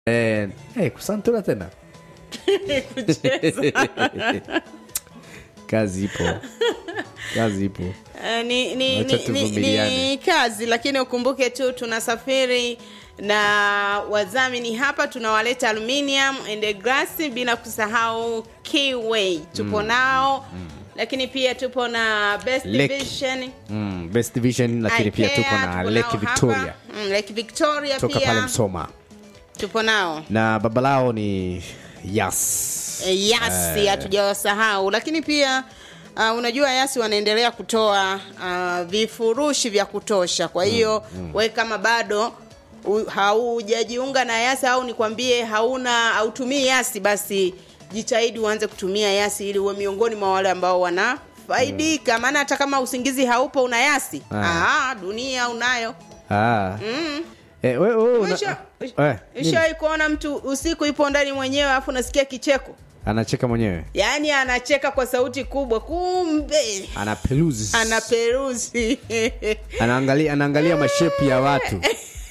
Eh, eh, kusantura tena kucheza kazi ipo kazi ipo Eh, ni, ni, Wacha ni, ni, tuvumiliane. ni kazi lakini ukumbuke tu tunasafiri na wadhamini hapa tunawaleta aluminium and glass bila kusahau Keyway tupo nao lakini pia tupo na best Lake. vision mm, best division lakini pia tupo IKEA, na tupo lake nao victoria hapa. Mm, lake victoria toka pale pia msoma tupo nao na baba lao ni yas Eh, yasi Eh. hatujawasahau lakini pia uh, unajua yasi wanaendelea kutoa uh, vifurushi vya kutosha kwa hiyo we kama bado u- haujajiunga na yasi au nikwambie hauna hautumii yasi basi jitahidi uanze kutumia yasi ili uwe miongoni mwa wale ambao wanafaidika maana hata kama usingizi haupo una yasi Ah. ah, dunia unayo ah. mm. eh, we, we, una, Usha- eh, nini? ushawahi kuona mtu usiku ipo ndani mwenyewe alafu unasikia kicheko anacheka mwenyewe yaani anacheka kwa sauti kubwa kumbe ana peluzi ana peruzi anaangalia anaangalia mashepu ya watu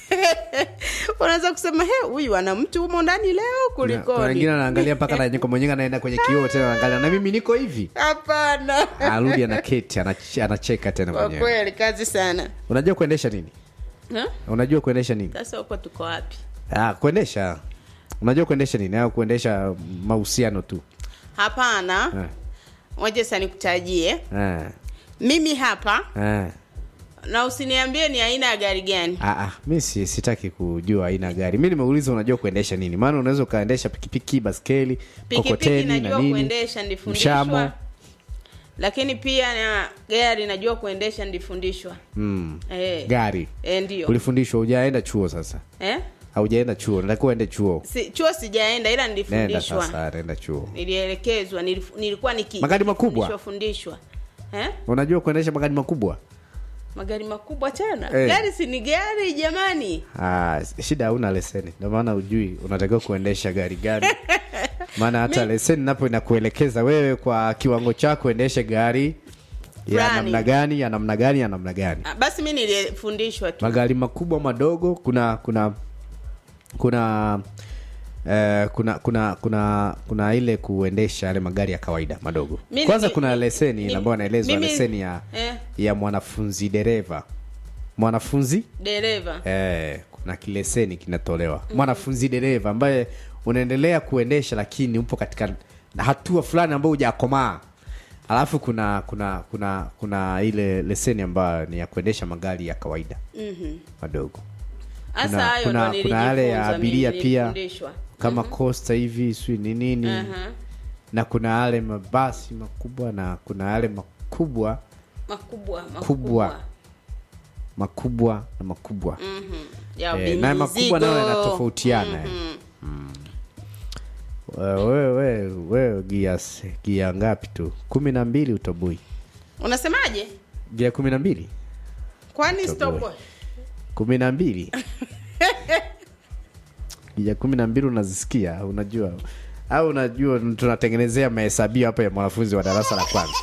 unaweza kusema he huyu ana mtu humo ndani leo Na- kuna wengine kulikoni anaangalia mpaka na nyeko mwenyewe anaenda kwenye kioo tena anaangalia na mimi niko hivi hapana arudi anaketi anach- anacheka tena kwa mwenyewe kweli kazi sana unajua kuendesha nini Ha? unajua kuendesha nini sasa huko tuko wapi ah, kuendesha unajua kuendesha nini au kuendesha mahusiano tu hapana eh, waje sasa nikutajie eh, mimi hapa eh. na usiniambie ni aina ya gari gani Ah, ah, mi si, sitaki kujua aina ya gari mi nimeuliza unajua kuendesha nini maana unaweza ukaendesha pikipiki baskeli pikipiki kokoteni na najua nini kuendesha ndifundishwa mshamo lakini pia na gari najua kuendesha ndifundishwa mm. eh. gari eh, ndio ulifundishwa hujaenda chuo sasa eh? haujaenda chuo natakiwa uende chuo si, chuo sijaenda ila nenda nilifundishwa sasa nenda chuo nilielekezwa nilif, nilikuwa niki Magari makubwa? fundishwa, fundishwa eh? unajua kuendesha magari makubwa magari makubwa tena Eh. gari si ni gari jamani ah, shida hauna leseni ndio maana ujui unatakiwa kuendesha gari gani maana hata leseni napo inakuelekeza wewe kwa kiwango chako endeshe gari ya Fulani. namna gani ya namna gani ya namna gani Ah, basi mi nilifundishwa tu magari makubwa madogo kuna kuna kuna eh, kuna kuna kuna kuna ile kuendesha yale magari ya kawaida madogo Mi- kwanza mi- kuna mi- leseni mi- ambayo anaelezwa mimi- leseni ya eh. ya mwanafunzi dereva mwanafunzi dereva eh, kuna kileseni kinatolewa mwanafunzi dereva ambaye unaendelea kuendesha lakini upo katika hatua fulani ambayo hujakomaa alafu kuna kuna kuna kuna ile leseni ambayo ni ya kuendesha magari ya kawaida Mhm. madogo hasa kuna, hayo kuna, ndo kuna yale ya nilijifunza abiria mimi, pia nilifundishwa. kama costa hivi sijui ni nini Aha. na kuna yale mabasi makubwa na kuna yale makubwa makubwa Kubwa. makubwa na makubwa Mhm. ya Eh, na makubwa nayo mizigo. yanatofautiana eh. Mhm. wewe we, we, gia s- gia ngapi tu kumi na mbili utobui unasemaje gia kumi na mbili kwani Toboe. stop kumi na mbili gia kumi na mbili unazisikia unajua au unajua tunatengenezea mahesabio hapa ya mwanafunzi wa darasa la kwanza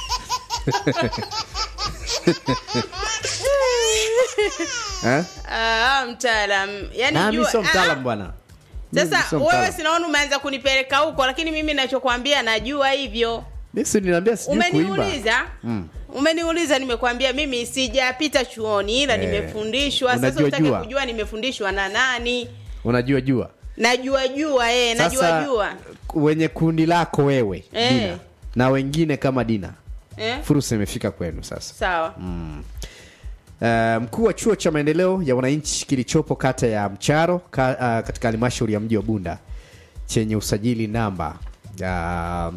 eh? ah, mtaalam yani Ah, mi jua- sio ah, mtaalam bwana Mi sasa sio wewe mtaalam. sinaona umeanza kunipeleka huko lakini mimi nachokwambia najua hivyo Mi si niliambia sijui kuimba umeniuliza umeniuliza nimekwambia mimi sijapita chuoni ila Eh, nimefundishwa sasa unajua utake jua. kujua nimefundishwa na nani unajua jua najua jua eh, najua sasa jua wenye kundi lako wewe Eh. dina na wengine kama dina eh? fursa imefika kwenu sasa sawa Uh, mkuu wa chuo cha maendeleo ya wananchi kilichopo kata ya Mcharo ka, uh, katika halmashauri ya mji wa Bunda chenye usajili namba uh,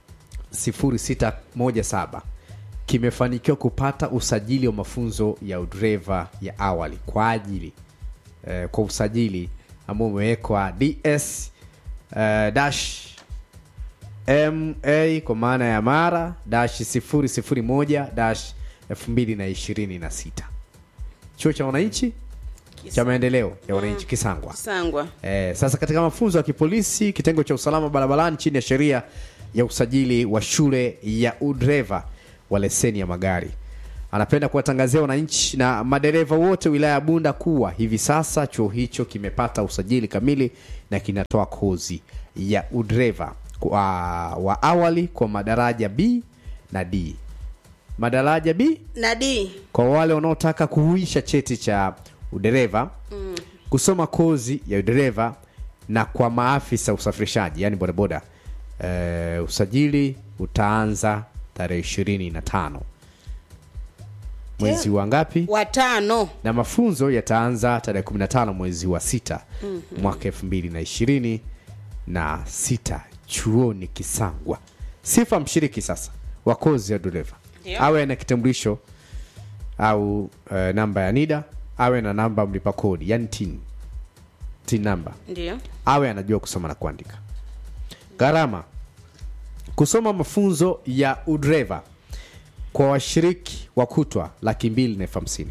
0617 kimefanikiwa kupata usajili wa mafunzo ya udereva ya awali kwa ajili uh, kwa usajili ambao umewekwa DS uh, dash ma kwa maana ya mara dash 001 dash 2026 chuo cha wananchi cha maendeleo ya wananchi kisangwa sangwa eh, sasa katika mafunzo ya kipolisi kitengo cha usalama barabarani chini ya sheria ya usajili wa shule ya udreva wa leseni ya magari anapenda kuwatangazia wananchi na madereva wote wilaya ya Bunda kuwa hivi sasa chuo hicho kimepata usajili kamili na kinatoa kozi ya udereva kwa, wa awali kwa madaraja B na D. Madaraja B na D kwa wale wanaotaka kuhuisha cheti cha udereva mm. kusoma kozi ya udereva na kwa maafisa usafirishaji yani bodaboda e, usajili utaanza tarehe ishirini na tano mwezi wa ngapi watano na mafunzo yataanza tarehe 15 mwezi wa sita mm-hmm. mwaka 2020 na sita chuoni Kisangwa. Sifa mshiriki sasa wa kozi ya dereva Ndio. awe na kitambulisho au uh, namba ya NIDA, awe na namba mlipa kodi yani tin tin namba, ndio awe anajua kusoma na kuandika. Gharama kusoma mafunzo ya udereva kwa washiriki wa kutwa laki mbili na elfu hamsini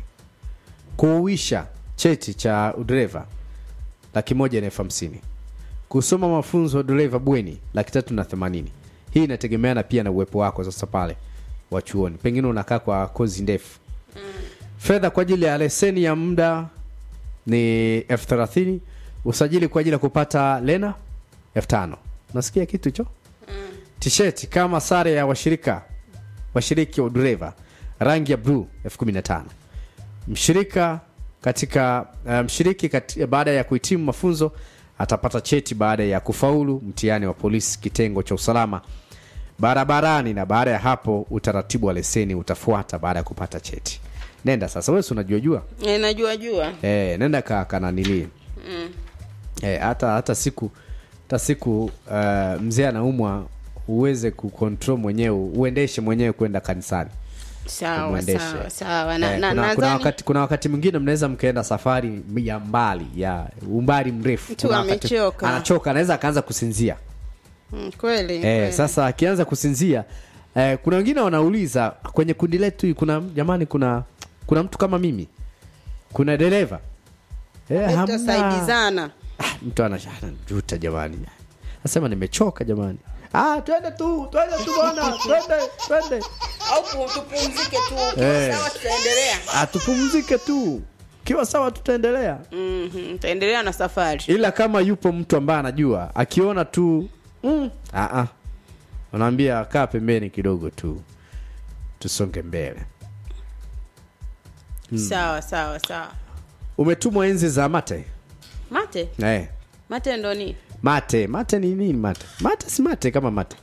kuuisha cheti cha udereva laki moja na elfu hamsini kusoma mafunzo ya udereva bweni laki tatu na themanini hii inategemeana pia na uwepo wako sasa pale wa chuoni pengine unakaa kwa kozi ndefu fedha kwa ajili ya leseni ya muda ni elfu thelathini usajili kwa ajili ya kupata lena elfu tano nasikia kitu hicho tisheti kama sare ya washirika washiriki wa udereva rangi ya bluu elfu kumi na tano mshirika katika uh, mshiriki kati, baada ya kuhitimu mafunzo atapata cheti baada ya kufaulu mtihani wa polisi kitengo cha usalama barabarani na baada ya hapo utaratibu wa leseni utafuata baada ya kupata cheti nenda sasa wewe si unajua jua e, najua jua eh, nenda ka kananili mm. eh, hata hata siku hata siku uh, mzee anaumwa uweze kucontrol mwenyewe uendeshe mwenyewe kwenda kanisani sawa Umwendeshe. sawa sawa na, Eh, na, kuna, kuna, nadhani wakati, kuna wakati mwingine mnaweza mkaenda safari ya mbali ya umbali mrefu Mtu Kuna wakati- amechoka. anachoka anaweza akaanza kusinzia Mm, kweli eh, kweli. sasa akianza kusinzia eh, kuna wengine wanauliza kwenye kundi letu hii kuna jamani kuna kuna mtu kama mimi kuna dereva eh, hamna. tutasaidizana Ah, mtu anajuta jamani nasema nimechoka jamani ah, twende tu twende tu bwana twende twende au pu- tupumzike tu Eh. sawa tutaendelea ah, tupumzike tu kiwa sawa tutaendelea Mhm, tutaendelea na safari ila kama yupo mtu ambaye anajua akiona tu mm, ah, ah. unaambia kaa pembeni kidogo tu tusonge mbele sawa sawa sawa umetumwa enzi za mate mate eh. mate ndo ni mate mate ni nini mate mate si mate kama mate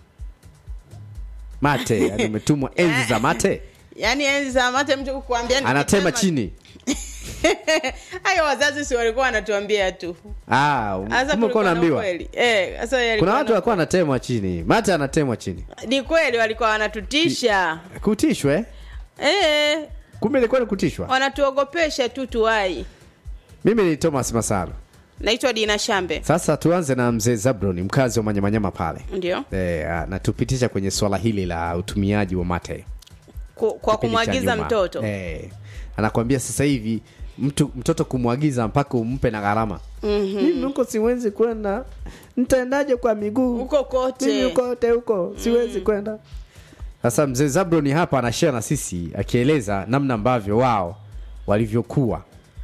mate yani umetumwa enzi za mate yaani enzi za mate mtu kukuambia ni anatema kitema- chini hayo wazazi si walikuwa wanatuambia tu ah, Sasa kumbe kulikuwa ulikuwa na unaambiwa ukweli. eh sasa yalikuwa kuna na- watu walikuwa wanatemwa chini mate anatemwa chini ni kweli walikuwa wanatutisha kutishwe eh kumbe ilikuwa ni kutishwa wanatuogopesha tu tuwai mimi ni thomas masalo naitwa dina shambe sasa tuanze na mzee zabron mkazi wa manyamanyama pale ndio e, natupitisha kwenye swala hili la utumiaji wa mate Ku- kwa kipindi cha kumwagiza nyuma. mtoto e, anakwambia sasa hivi mtu mtoto kumwagiza mpaka umpe na gharama mm-hmm. mimi huko siwezi kwenda ntaendaje kwa miguu huko kote mimi kote huko siwezi kwenda sasa mzee zabroni hapa anashare na sisi akieleza namna ambavyo wao walivyokuwa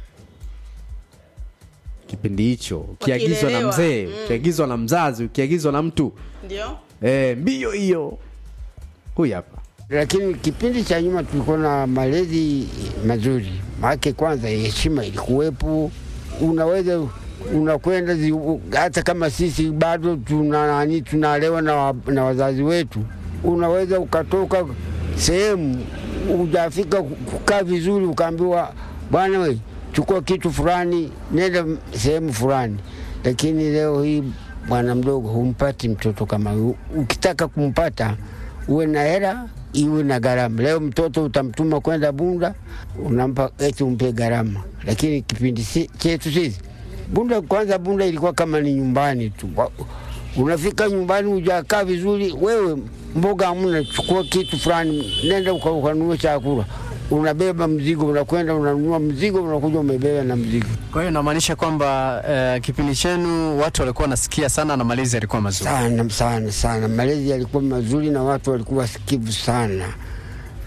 kipindi hicho ukiagizwa na Wakilelewa. mzee ukiagizwa na mzazi ukiagizwa na mtu ndio e, mbio hiyo huyu hapa lakini kipindi cha nyuma tulikuwa na malezi mazuri, maake kwanza heshima ilikuwepo, unaweza unakwenda zi- hata kama sisi bado tuna nani tunalewa na, wa, na wazazi wetu, unaweza ukatoka sehemu ujafika kukaa vizuri, ukaambiwa bwana we chukua kitu fulani, nenda sehemu fulani. Lakini leo hii bwana mdogo, humpati mtoto kama huyu. Ukitaka kumpata uwe na hela iwe na gharama. Leo mtoto utamtuma kwenda Bunda, unampa eti umpe gharama, lakini kipindi si, chetu sisi Bunda, kwanza Bunda ilikuwa kama ni nyumbani tu. Wa- Unafika nyumbani hujakaa vizuri, wewe mboga hamna, chukua kitu fulani, nenda uka- ukanunua chakula, unabeba mzigo, unakwenda unanunua mzigo, unakuja umebeba na mzigo. Kwa hiyo inamaanisha kwamba uh, kipindi chenu watu walikuwa wanasikia sana na malezi yalikuwa mazuri. sana sana sana. Malezi yalikuwa mazuri na watu walikuwa wasikivu sana.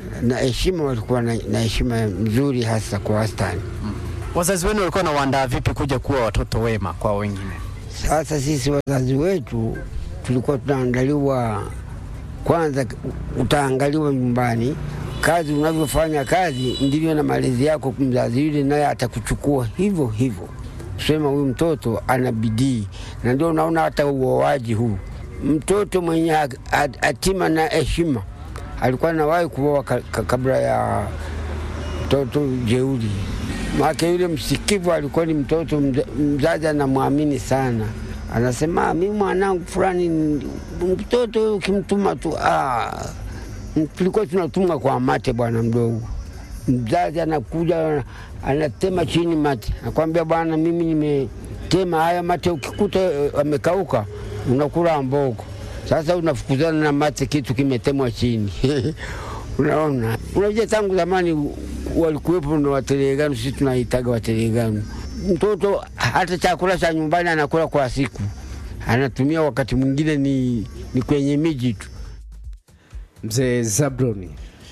na heshima, walikuwa na na heshima mzuri hasa kwa wastani. Wazazi wenu walikuwa wanawaandaa vipi kuja kuwa watoto wema kwa wengine? Sasa sisi wazazi wetu tulikuwa tunaandaliwa kwanza, utaangaliwa nyumbani, kazi unavyofanya kazi ndivyo na malezi yako. Mzazi yule naye atakuchukua hivyo hivyo, kusema huyu mtoto ana bidii, na ndio unaona hata uoaji huu, mtoto mwenye ak- at- hatima na heshima alikuwa nawahi kuoa ka- ka- kabla ya mtoto jeuri make yule msikivu alikuwa ni mtoto mza- mzazi anamwamini sana, anasema "Ah, mi mwanangu fulani ni- mtoto huyu ukimtuma tu ah." tulikuwa tunatumwa kwa mate, bwana mdogo. Mzazi anakuja anatema chini mate, nakwambia bwana, mimi nimetema haya mate, ukikuta eh, amekauka unakula mbogo. Sasa unafukuzana na mate, kitu kimetemwa chini Unaona, unajua tangu zamani walikuwepo na wateleganu, sisi tunaitaga wateleganu. Mtoto hata chakula cha nyumbani anakula kwa siku, anatumia wakati mwingine ni, ni kwenye miji tu. mzee zabroni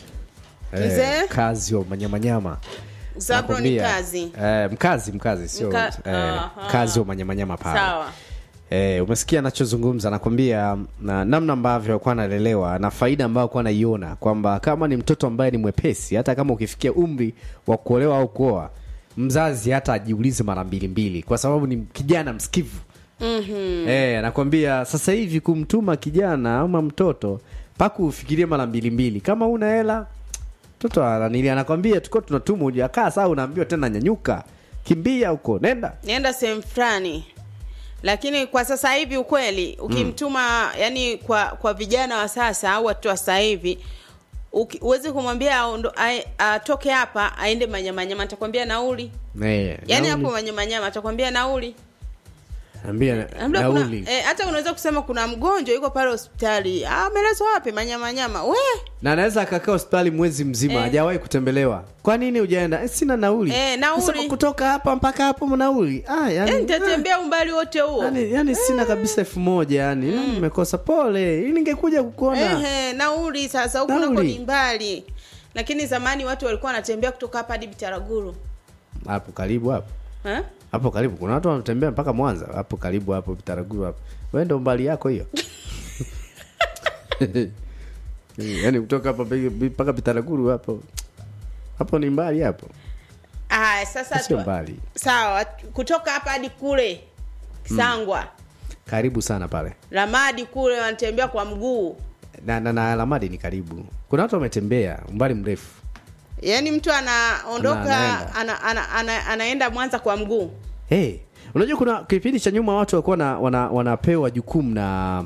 Mzee? kazi wa manyamanyama Zabro ni Nakwambia, kazi. eh, mkazi mkazi sio Mka- eh, aha. kazi wa manyamanyama pale Sawa. Eh, umesikia anachozungumza nakwambia na namna ambavyo alikuwa analelewa na faida ambayo alikuwa anaiona kwamba kama ni mtoto ambaye ni mwepesi hata kama ukifikia umri wa kuolewa au kuoa mzazi hata ajiulize mara mbili mbili kwa sababu ni kijana msikivu mm-hmm. eh, anakwambia sasa hivi kumtuma kijana ama mtoto mpaka ufikirie mara mbili mbili kama una hela mtoto ananili anakwambia tuko tunatuma ujakaa saa unaambiwa tena nyanyuka kimbia huko nenda Nienda sehemu fulani. Lakini kwa sasa hivi ukweli ukimtuma yani kwa kwa vijana wa sasa au watu wa sasa hivi uki- uwezi kumwambia aondo- ae- atoke hapa aende manyamanyama atakwambia nauli. eh, Yaani nauli. hapo manyamanyama atakwambia nauli. Ambia na- Labda kuna nauli eh, hata unaweza kusema kuna mgonjwa yuko pale hospitali. Ah, amelazwa wapi? Manyamanyama. We, na anaweza akakaa hospitali mwezi mzima Eh. hajawahi kutembelewa kwa nini hujaenda eh, sina nauli Eh, nauli. Sasa kutoka hapa mpaka hapo nauli ah, yani, eh, nitatembea umbali wote ah, huo. yani, yani sina kabisa elfu moja yani mm. nimekosa pole ili ningekuja kukuona Ehe, nauli sasa huku nako Nauli. ni mbali. Lakini zamani watu walikuwa wanatembea kutoka hapa hadi Bitaraguru. hapo karibu hapo Eh? hapo karibu kuna watu wanatembea mpaka mwanza hapo karibu hapo vitaraguru hapo wewe ndo mbali yako hiyo yaani kutoka hapa mpaka vitaraguru hapo hapo ni mbali hapo Ah, sasa sio tu- mbali Sawa, kutoka hapa hadi kule Sangwa. karibu sana pale Ramadi kule wanatembea kwa mguu. na, na, na alamadi ni karibu kuna watu wametembea umbali mrefu Yaani mtu anaondoka Ana- anaenda. ana, ana, ana, anaenda Mwanza kwa mguu. hey, unajua kuna kipindi cha nyuma watu walikuwa na, wana, wanapewa jukumu na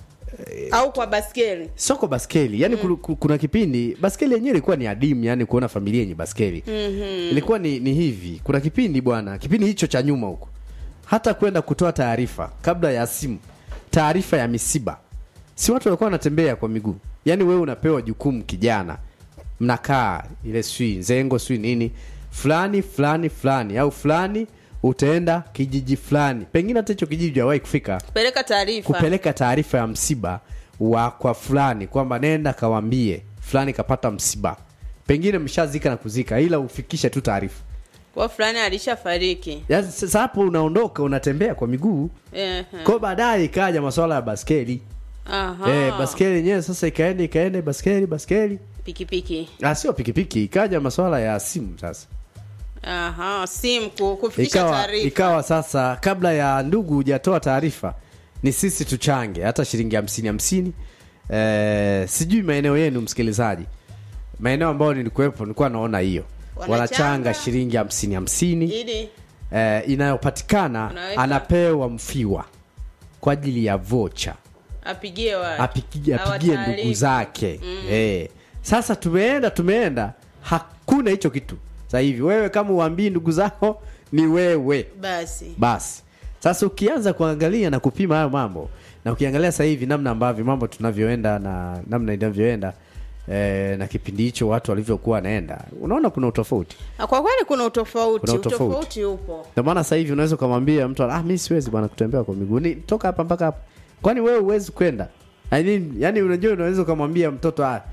Au kwa baskeli. soko baskeli yani mm. kuna kipindi baskeli yenyewe ilikuwa ni adimu yani kuona familia yenye baskeli mm-hmm. ilikuwa ni, ni hivi kuna kipindi bwana kipindi hicho cha nyuma huko hata kwenda kutoa taarifa kabla ya simu taarifa ya misiba si watu walikuwa wanatembea kwa miguu yaani wewe unapewa jukumu kijana mnakaa ile swi nzengo swi nini fulani fulani fulani au fulani utaenda kijiji fulani pengine hata hicho kijiji hawahi kufika Peleka taarifa. kupeleka taarifa ya msiba wa kwa fulani kwamba nenda kawambie fulani kapata msiba pengine mshazika na kuzika ila ufikishe tu taarifa Kwa fulani alishafariki. Yaani sasa hapo unaondoka unatembea kwa miguu Eh. kwao baadaye ikaja maswala ya baskeli Aha. eh, baskeli yenyewe sasa ikaenda ikaenda baskeli baskeli Pikipiki. ah, sio pikipiki ikaja maswala ya simu sasa Aha, simu ku- kufikisha ikawa, taarifa. ikawa sasa kabla ya ndugu hujatoa taarifa ni sisi tuchange hata shilingi hamsini hamsini eh, sijui maeneo yenu msikilizaji maeneo ambayo nilikuwepo nilikuwa naona hiyo Wanachanga. wanachanga shilingi hamsini hamsini Ili eh, inayopatikana Unaweka. anapewa mfiwa kwa ajili ya vocha apigie wa apigie, Hawa apigie taarifa. ndugu zake mm. eh. sasa tumeenda tumeenda hakuna hicho kitu sasa hivi wewe kama uambii ndugu zako ni wewe Basi. basi sasa ukianza kuangalia na kupima hayo mambo na ukiangalia sasa hivi namna ambavyo mambo tunavyoenda na namna inavyoenda eh, na kipindi hicho watu walivyokuwa wanaenda unaona kuna utofauti Ah, Kwa kweli kuna utofauti. Kuna utofauti. Utofauti upo. ndio maana sasa hivi unaweza ukamwambia mtu ah mi siwezi bwana kutembea kwa miguu ni toka hapa mpaka hapa kwani wewe huwezi kwenda I mean, yani unajua unaweza ukamwambia mtoto ah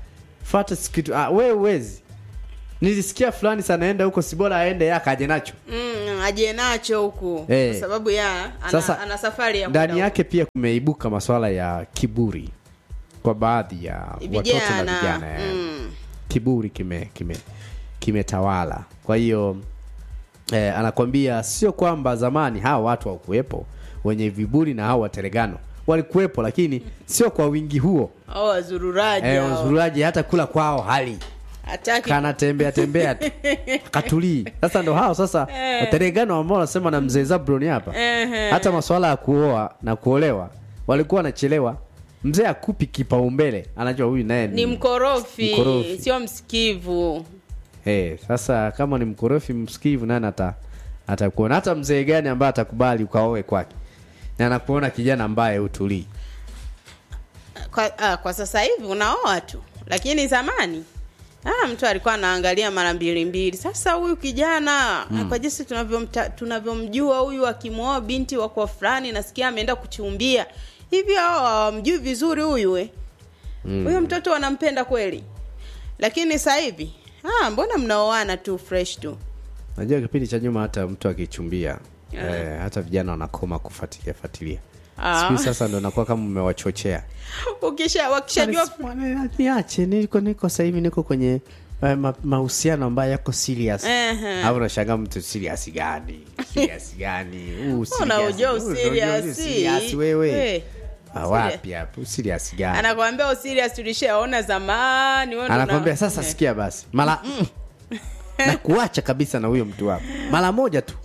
fata kitu ah, we uwezi nilisikia fulani sanaenda huko si bora aende yaka aje nacho mm, aje nacho huku Eh. kwa sababu ya ana, Sasa, ana safari ya kwenda ndani yake pia kumeibuka maswala ya kiburi kwa baadhi ya huku. watoto na vijana vijana eh. mm. kiburi kime kime kimetawala kwa hiyo eh, anakwambia sio kwamba zamani hawa watu hawakuwepo wenye viburi na hawa wateregano walikuwepo lakini sio kwa wingi huo au wazururaji eh, hao. wazururaji hata kula kwao hali hataki kanatembea tembea tu katulii sasa ndo hao sasa wateregano ambao wanasema na mzee Zabron hapa Ehe. hata masuala ya kuoa na kuolewa walikuwa wanachelewa mzee akupi kipaumbele anajua huyu naye ni mkorofi, Mkorofi. sio msikivu Eh, sasa kama ni mkorofi msikivu nani ata atakuona hata mzee gani ambaye atakubali ukaoe kwake na anakuona kijana ambaye utulii kwa, ah, kwa sasa hivi unaoa tu lakini zamani ah, mtu alikuwa anaangalia mara mbili mbili sasa huyu kijana mm. kwa jinsi tunavyomta- tunavyomjua huyu akimwoa binti wa kwa fulani nasikia ameenda kuchumbia hivi hao hawamjui vizuri huyu we huyo mtoto wanampenda kweli lakini sasa hivi ah, mbona mnaoana tu fresh tu najua kipindi cha nyuma hata mtu akichumbia eh, hata vijana wanakoma kufuatilia fuatilia Ah. siku hizi sasa ndo nakuwa kama umewachochea ukisha wakishajua Bwana, niache niko niko sasa hivi niko kwenye eh, ma- mahusiano ambayo yako serious Ehe. au unashangaa mtu serious gani serious gani Huu serious- Unaujua huu userious. unajua serious wewe Eh, Ah, wapi hapo serious gani anakwambia userious tulishaona zamani wewe ndo anakwambia una- sasa Eh. sikia basi mara mm, na kuacha kabisa na huyo mtu wako mara moja tu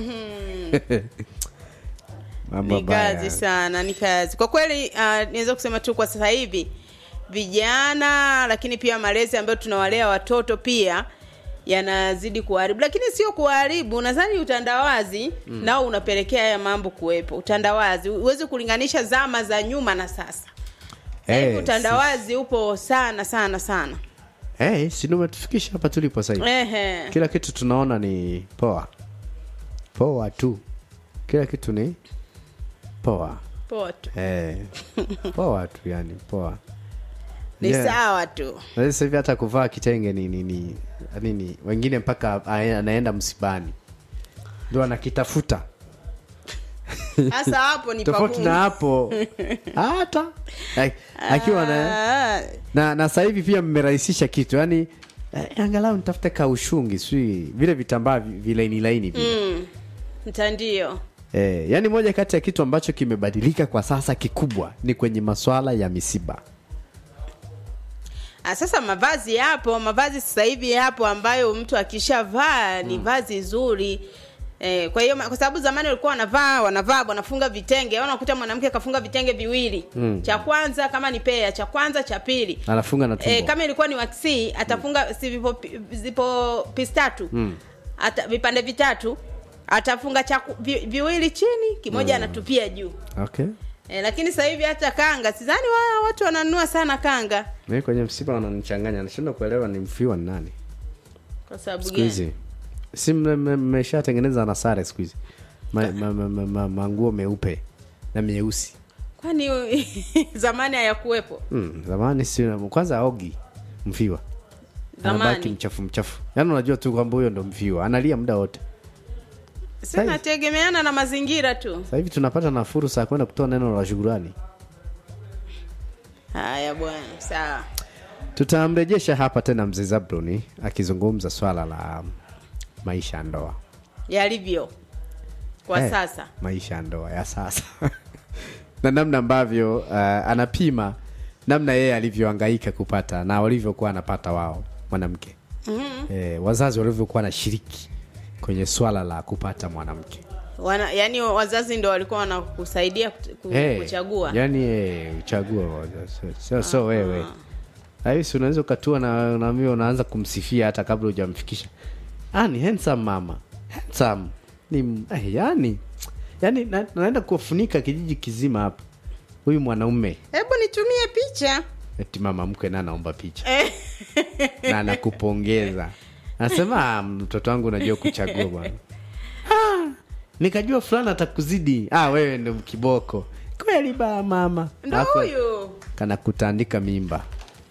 Mambo ni mabaya. kazi sana ni kazi kwa kweli uh, niweza kusema tu kwa sasa hivi vijana lakini pia malezi ambayo tunawalea watoto pia yanazidi kuharibu lakini sio kuharibu nadhani utandawazi mm. nao unapelekea haya mambo kuwepo utandawazi huwezi kulinganisha zama za nyuma na sasa Eh, hey, utandawazi upo sana sana sana si- eh, si ndio umetufikisha hapa tulipo sasa hivi Ehe. kila kitu tunaona ni poa poa tu kila kitu ni poa poa tu eh, poa tu yani poa ni Yeah. sawa tu Na sasa hivi hata kuvaa kitenge ni ni, ni, nini wengine mpaka ae- anaenda msibani ndo anakitafuta hasa hapo ni tofauti pagumu. na hapo hata Ak- akiwa na Ah, na, na sasa hivi pia mmerahisisha kitu yani eh, angalau nitafute kaushungi sijui vile vitambaa vi- vilaini laini vile mm, mtandio Eh, yani moja kati ya kitu ambacho kimebadilika kwa sasa kikubwa ni kwenye maswala ya misiba. Ah, sasa mavazi yapo mavazi sasa hivi yapo ambayo mtu akishavaa ni vazi zuri Eh, kwa hiyo ma- kwa sababu zamani walikuwa wanavaa wanavaa wanafunga vitenge au unakuta mwanamke kafunga vitenge viwili Mm. cha kwanza kama ni pea cha kwanza cha pili Anafunga na tumbo. eh, kama ilikuwa ni waksi atafunga si vipo, pi- zipo pisi tatu Mm. ata, vipande vitatu atafunga cha ku- vi, viwili chini kimoja anatupia juu Okay. eh, lakini sasa hivi hata kanga sidhani wa, watu wananunua sana kanga Mimi kwenye msiba wananichanganya, nashindwa kuelewa ni mfiwa ni nani. kwa sababu Siku gani hizi si mme- mme- mmeshatengeneza na sare siku hizi. Ma, ma, ma, ma, ma, manguo meupe na meusi. kwani zamani hayakuwepo Mm, zamani si kwanza aogi mfiwa. Anabaki zamani mchafu mchafu. Yaani unajua tu kwamba huyo ndo mfiwa, analia muda wote. sinategemeana na mazingira tu Sasa hivi tunapata na fursa ya kwenda kutoa neno la shukrani. haya bwana sawa Tutamrejesha hapa tena mzee Zabroni akizungumza swala la maisha ya ndoa. yalivyo kwa Eh, sasa maisha ya ndoa ya sasa na namna ambavyo uh, anapima namna yeye alivyohangaika kupata na walivyokuwa anapata wao mwanamke mm-hmm. eh, wazazi walivyokuwa wanashiriki kwenye swala la kupata mwanamke Wana, yani wazazi ndo walikuwa wanakusaidia kut- ku- Eh, kuchagua yani eh, uchague wazazi. sio so wewe rahisi unaweza ukatua na naambia unaanza kumsifia hata kabla hujamfikisha ah, ni handsome mama handsome ni eh, yani yani na, naenda kuwafunika kijiji kizima hapa huyu mwanaume hebu nitumie picha eti mama mkwe na anaomba picha Eh, na anakupongeza anasema "Ah, mtoto wangu unajua kuchagua bwana ah, nikajua fulani atakuzidi ah, wewe ndo kiboko kweli ba mama ndo Alafu huyu kana kutandika mimba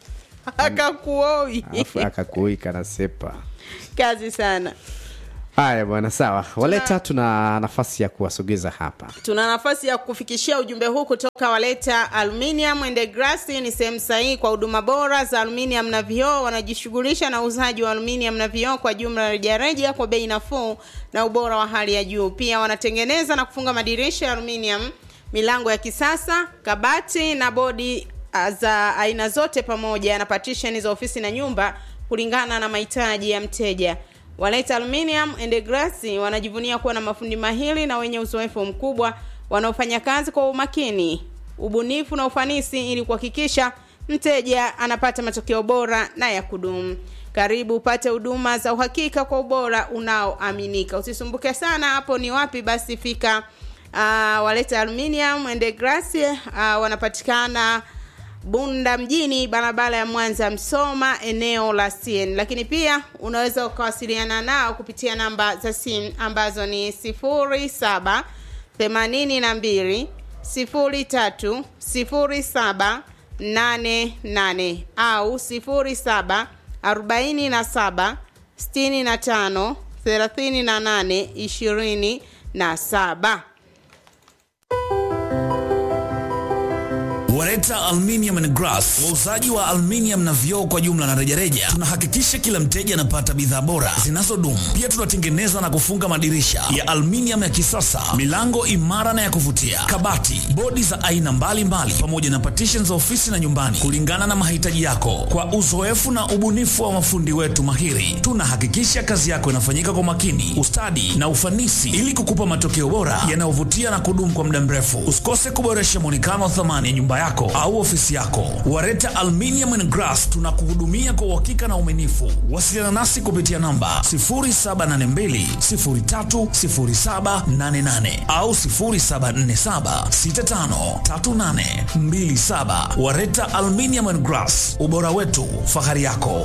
akakuoi alafu akakuika na sepa kazi sana haya bwana sawa waleta tuna nafasi ya kuwasogeza hapa tuna nafasi ya kufikishia ujumbe huu kutoka waleta aluminium and glass ni sehemu sahihi kwa huduma bora za aluminium na vioo wanajishughulisha na uuzaji wa aluminium na vioo kwa jumla rejareja kwa bei nafuu na ubora wa hali ya juu pia wanatengeneza na kufunga madirisha ya aluminium milango ya kisasa kabati na bodi ah, za aina zote pamoja na partition za ofisi na nyumba kulingana na mahitaji ya mteja Wanaita Aluminium and Glass wanajivunia kuwa na mafundi mahiri na wenye uzoefu mkubwa wanaofanya kazi kwa umakini, ubunifu na ufanisi ili kuhakikisha mteja anapata matokeo bora na ya kudumu. Karibu upate huduma za uhakika kwa ubora unaoaminika. Usisumbuke sana hapo ni wapi, basi fika uh, Waleta Aluminium and Glass uh, wanapatikana Bunda mjini, barabara ya Mwanza Msoma, eneo la CN. Lakini pia unaweza ukawasiliana nao kupitia namba za simu ambazo ni 07 82 03 07 88 au 07 47 65 38 27. Wareta Aluminium and Glass, wauzaji wa aluminium na vioo kwa jumla na rejareja. Tunahakikisha kila mteja anapata bidhaa bora zinazodumu. Pia tunatengeneza na kufunga madirisha ya aluminium ya kisasa, milango imara na ya kuvutia, kabati, bodi za aina mbalimbali, pamoja na partition za ofisi na nyumbani, kulingana na mahitaji yako. Kwa uzoefu na ubunifu wa mafundi wetu mahiri, tunahakikisha kazi yako inafanyika kwa makini, ustadi na ufanisi, ili kukupa matokeo bora yanayovutia na kudumu kwa muda mrefu. Usikose kuboresha mwonekano wa thamani ya nyumba yako au ofisi yako. Wareta Aluminium and Glass tunakuhudumia kwa uhakika na uaminifu. Wasiliana nasi kupitia namba 0782030788 au 0747653827. Wareta Aluminium and Glass, ubora wetu, fahari yako.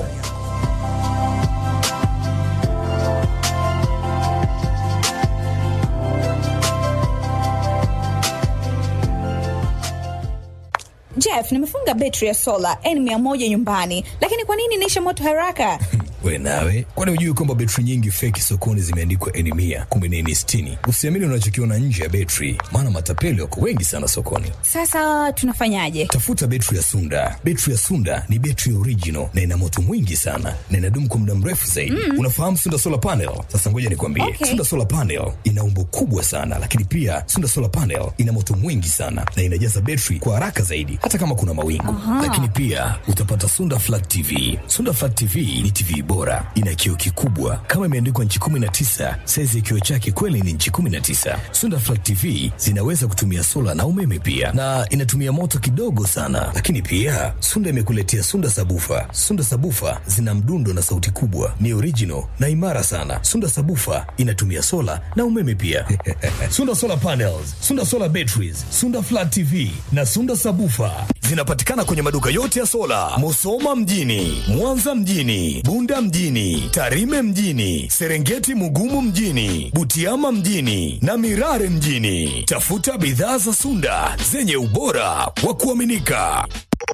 Jeff, nimefunga betri ya sola N100 nyumbani, lakini kwa nini inaisha moto haraka? we nawe kwani hujui kwamba betri nyingi feki sokoni zimeandikwa eni mia kumi na eni sitini usiamini unachokiona nje ya betri maana matapeli wako wengi sana sokoni Sasa tunafanyaje? tafuta betri ya sunda betri ya sunda ni betri original na ina moto mwingi sana na inadumu kwa muda mrefu zaidi mm. unafahamu sunda solar panel sasa ngoja nikwambie Okay. sunda solar panel ina umbo kubwa sana lakini pia sunda solar panel ina moto mwingi sana na inajaza betri kwa haraka zaidi hata kama kuna mawingu lakini pia utapata sunda flat tv sunda flat tv ni tv bora ina kioo kikubwa kama imeandikwa nchi 19 saizi ya kioo chake kweli ni nchi 19 sunda flat tv zinaweza kutumia sola na umeme pia na inatumia moto kidogo sana lakini pia sunda imekuletea sunda sabufa sunda sabufa zina mdundo na sauti kubwa ni original na imara sana sunda sabufa inatumia sola na umeme pia sunda solar panels sunda solar batteries sunda flat tv na sunda sabufa zinapatikana kwenye maduka yote ya sola musoma mjini mwanza mjini bunda mjini tarime mjini serengeti mugumu mjini butiama mjini na mirare mjini tafuta bidhaa za sunda zenye ubora wa kuaminika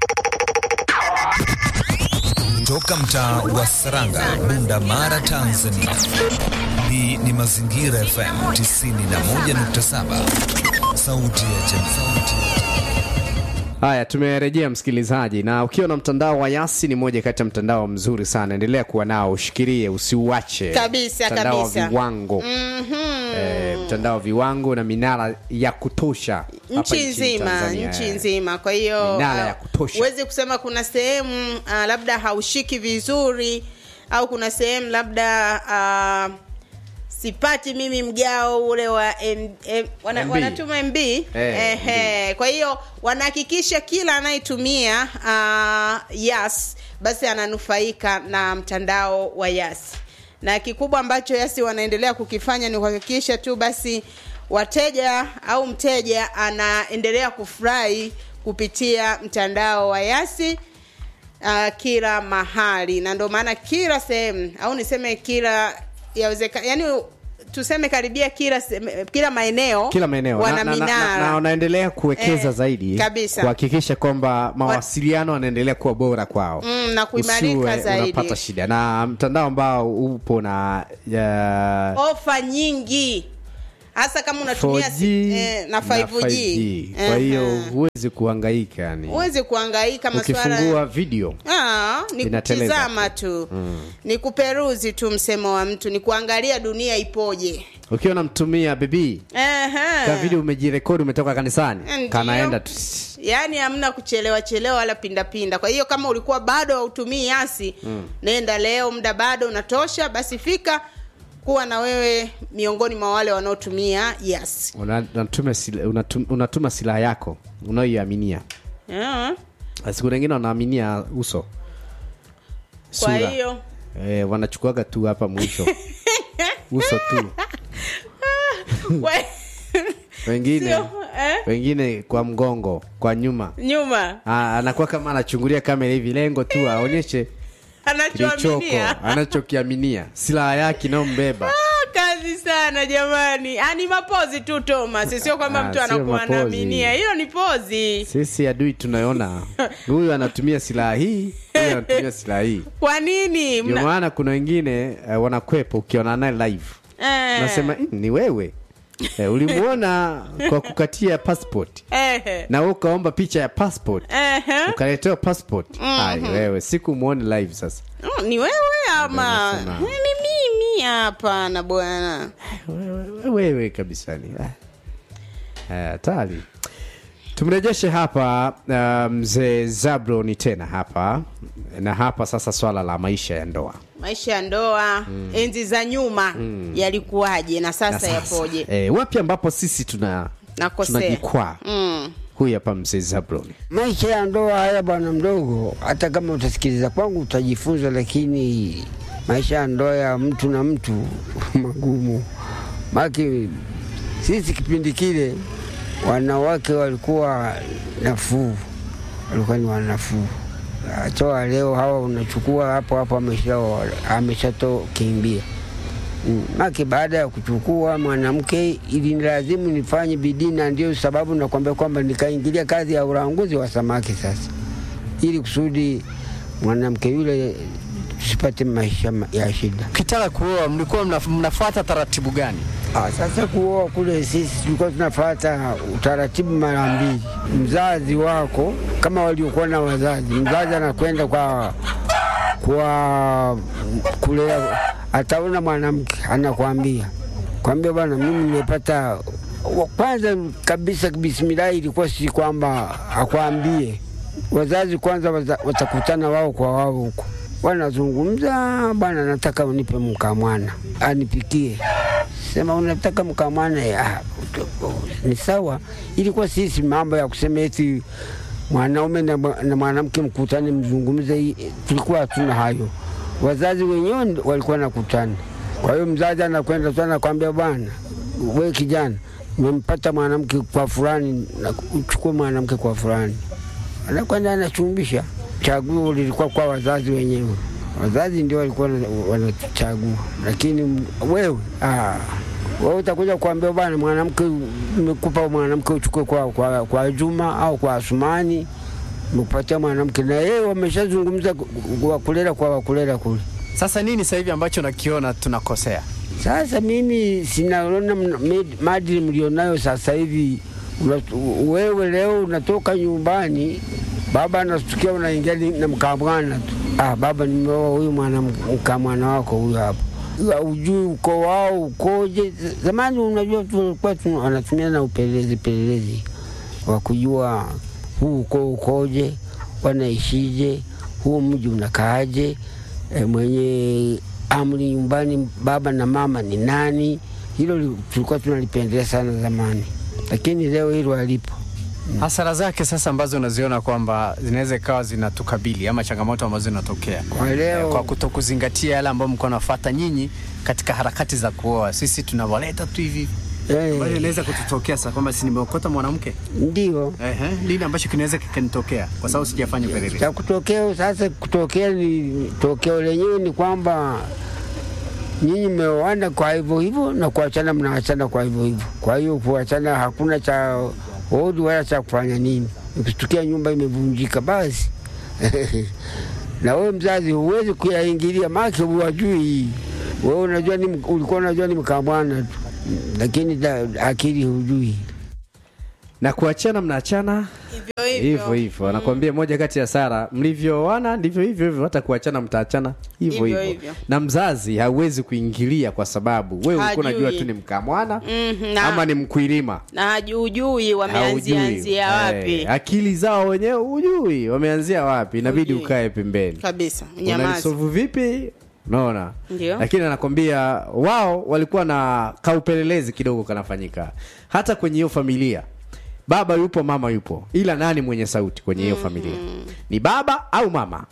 Toka mtaa wa Saranga, Bunda Mara, Tanzania. Hii ni Mazingira FM 91.7, sauti ya jamii. haya tumerejea msikilizaji na ukiwa na mtandao wa yasi ni moja kati ya mtandao mzuri sana endelea kuwa nao ushikilie usiuache Kabisa, mtandao kabisa. wa viwango eh, mtandao wa viwango na minara ya kutosha hapa nchi nchini nzima Tanzania, nchi eh. nzima kwa hiyo Minara ah, ya kutosha. huwezi kusema kuna sehemu uh, labda haushiki vizuri au kuna sehemu labda uh, sipati mimi mgao ule wa M, M, wana, MB. wanatuma mb Ehe. kwa hiyo wanahakikisha kila anayetumia uh, yas basi ananufaika na mtandao wa yas na kikubwa ambacho yasi wanaendelea kukifanya ni kuhakikisha tu basi wateja au mteja anaendelea kufurahi kupitia mtandao wa yasi uh, kila mahali na ndio maana kila sehemu au niseme kila yawezeka yani tuseme karibia kila seme- kila maeneo kila maeneo wana na, na, na, na, minara na wanaendelea kuwekeza Eh, zaidi kabisa. kuhakikisha kwamba mawasiliano yanaendelea kuwa bora kwao Mm, na kuimarika Usiwe zaidi. unapata shida na mtandao ambao upo na ya, ofa nyingi hasa kama unatumia 4G si- eh, na 5G, kwa hiyo Ehe. huwezi kuhangaika yani huwezi kuhangaika maswala ukifungua video Ah, ni Inateleza kutizama tu ni kuperuzi tu msemo wa mtu ni kuangalia dunia ipoje ukiwa unamtumia bebi Ehe. ka video umejirekodi umetoka kanisani Ndiyo. kanaenda tu yaani hamna kuchelewa chelewa wala pindapinda kwa hiyo kama ulikuwa bado hautumii yasi nenda leo muda bado unatosha basi fika kuwa na wewe miongoni mwa wale wanaotumia yasi Una- unatuma sila- unatum- unatuma silaha yako unaoiaminia yeah. siku wengine wanaaminia uso kwa Sura. hiyo eh, wanachukuaga tu hapa mwisho uso tu we- wengine Sio, eh? wengine kwa mgongo kwa nyuma nyuma Ah, anakuwa kama anachungulia kamera hivi lengo tu aonyeshe kilichoko anachoaminia anachokiaminia silaha yake inayombeba Ah, kazi sana jamani Ah, ni mapozi tu thomas sio kwamba Ah, mtu sio anakuwa mapozi. anaaminia hiyo ni pozi sisi adui tunaona huyu anatumia silaha hii huyu anatumia silaha hii kwa nini ndio Mna- maana kuna wengine uh, wanakwepa ukiona naye live Eh, nasema "Mm, ni wewe eh, ulimuona kwa kukatia passport eh, na wewe ukaomba picha ya passport eh, ukaletewa passport ai wewe siku muone live sasa Mm, ni wewe ama Nasema. ni mimi hapana bwana wewe, wewe kabisa ni ah. Eh, hatari tumrejeshe hapa uh, mzee zabroni tena hapa na hapa sasa swala la maisha ya ndoa maisha ya ndoa enzi za nyuma yalikuwaje na na sasa yapoje eh, wapi ambapo sisi tuna Nakosea. tunajikwaa mm. huyu hapa mzee zabroni Maisha ya ndoa haya bwana mdogo, hata kama utasikiliza kwangu utajifunza, lakini maisha ya ndoa ya mtu na mtu magumu. Maki sisi kipindi kile wanawake walikuwa nafuu, walikuwa ni wanafuu. Toa leo hawa unachukua hapo hapo, amesha ameshatokimbia Mm, Maki baada ya kuchukua mwanamke ili lazimu nifanye bidii, na ndio sababu nakwambia kwamba nikaingilia kazi ya ulanguzi wa samaki sasa, ili kusudi mwanamke yule tusipate maisha ma- ya shida. Ukitaka kuoa mlikuwa mnaf- mnafuata taratibu gani? Ah, sasa kuoa kule sisi tulikuwa tunafuata utaratibu mara mbili. Mzazi wako kama waliokuwa na wazazi, mzazi anakwenda kwa kwa kulea, ataona mwanamke anakwambia kwambia, bwana, mimi nimepata wa- kwanza kabisa, bismillahi ilikuwa si kwamba akwambie wazazi kwanza wata- watakutana wao kwa wao huko, wanazungumza, bwana, nataka unipe mkamwana anipikie sema unataka mkamwana ya, ni sawa. Ilikuwa sisi mambo ya kusema eti mwanaume na, mwa- na mwanamke mkutane mzungumze, hii, tulikuwa hatuna hayo. Wazazi wenyewe ndo walikuwa nakutana. Kwa hiyo mzazi anakwenda tu anakwambia, bwana, we kijana, umempata mwanamke kwa fulani, na uchukue mwanamke kwa fulani, anakwenda anachumbisha. Chaguo lilikuwa kwa wazazi wenyewe, wazazi ndio walikuwa wana- wanachagua, lakini wewe ah, wewe utakuja kuambia bwana, mwanamke nimekupa mwanamke uchukue kwa, kwa, kwa Juma au kwa Asumani, mekupatia mwanamke na yeye wameshazungumza ku- ku- wakulela kwa wakulela kule. Sasa nini sasa hivi ambacho nakiona tunakosea? Sasa mimi sinaona mna- med- maadili mlionayo sasa hivi. Una- Wewe leo unatoka nyumbani, baba anatukia, unaingia ni- na mkamwana tu. Ah, baba, nimeoa huyu mwana mkamwana wako huyu hapa, ujui uko wao ukoje. Zamani unajua tulikuwa tu- wanatumia na upelelezi pelelezi wa kujua huu uko ukoje, wanaishije, huu mji unakaaje, e, mwenye amri nyumbani baba na mama ni nani. Hilo li- tulikuwa tunalipendelea sana zamani, lakini leo hilo halipo. Hasara zake sasa ambazo unaziona kwamba zinaweza ikawa zinatukabili ama changamoto ambazo zinatokea Kwa leo kwa kutokuzingatia yale ambayo mko nafuata nyinyi katika harakati za kuoa, sisi tunawaleta tu hivi eh, ambayo inaweza kututokea sasa kwamba si nimeokota mwanamke ndio ehe, nini ambacho kinaweza kikanitokea kwa sababu sijafanya upelelezi. cha kutokea sasa. Kutokea ni tokeo lenyewe ni kwamba nyinyi mmeoana kwa hivyo hivyo na kuachana mnaachana kwa hivyo hivyo. Kwa hiyo kuachana hakuna cha hodi wala cha kufanya nini, ikitukia nyumba imevunjika basi na wewe mzazi huwezi kuyaingilia, make huwajui wewe. Unajua ni, ulikuwa unajua ni mkamwana tu, lakini da, akili hujui. na kuachana mnaachana hivyo hivyo hivyo anakwambia moja kati ya sara mlivyoana ndivyo hivyo hivyo hata kuachana mtaachana hivyo Hivyo hivyo hivyo. na mzazi hauwezi kuingilia kwa sababu wewe ulikuwa Hajui. unajua tu ni mkamwana Mhm, na- ama ni mkwilima na hajujui wameanzia Haujui. anzia wapi Eh, akili zao wenyewe hujui wameanzia wapi inabidi Hujui. ukae pembeni kabisa nyamazi unalisovu vipi unaona Ndio. lakini anakwambia wao walikuwa na kaupelelezi kidogo kanafanyika hata kwenye hiyo familia baba yupo mama yupo ila nani mwenye sauti kwenye hiyo familia ni baba au mama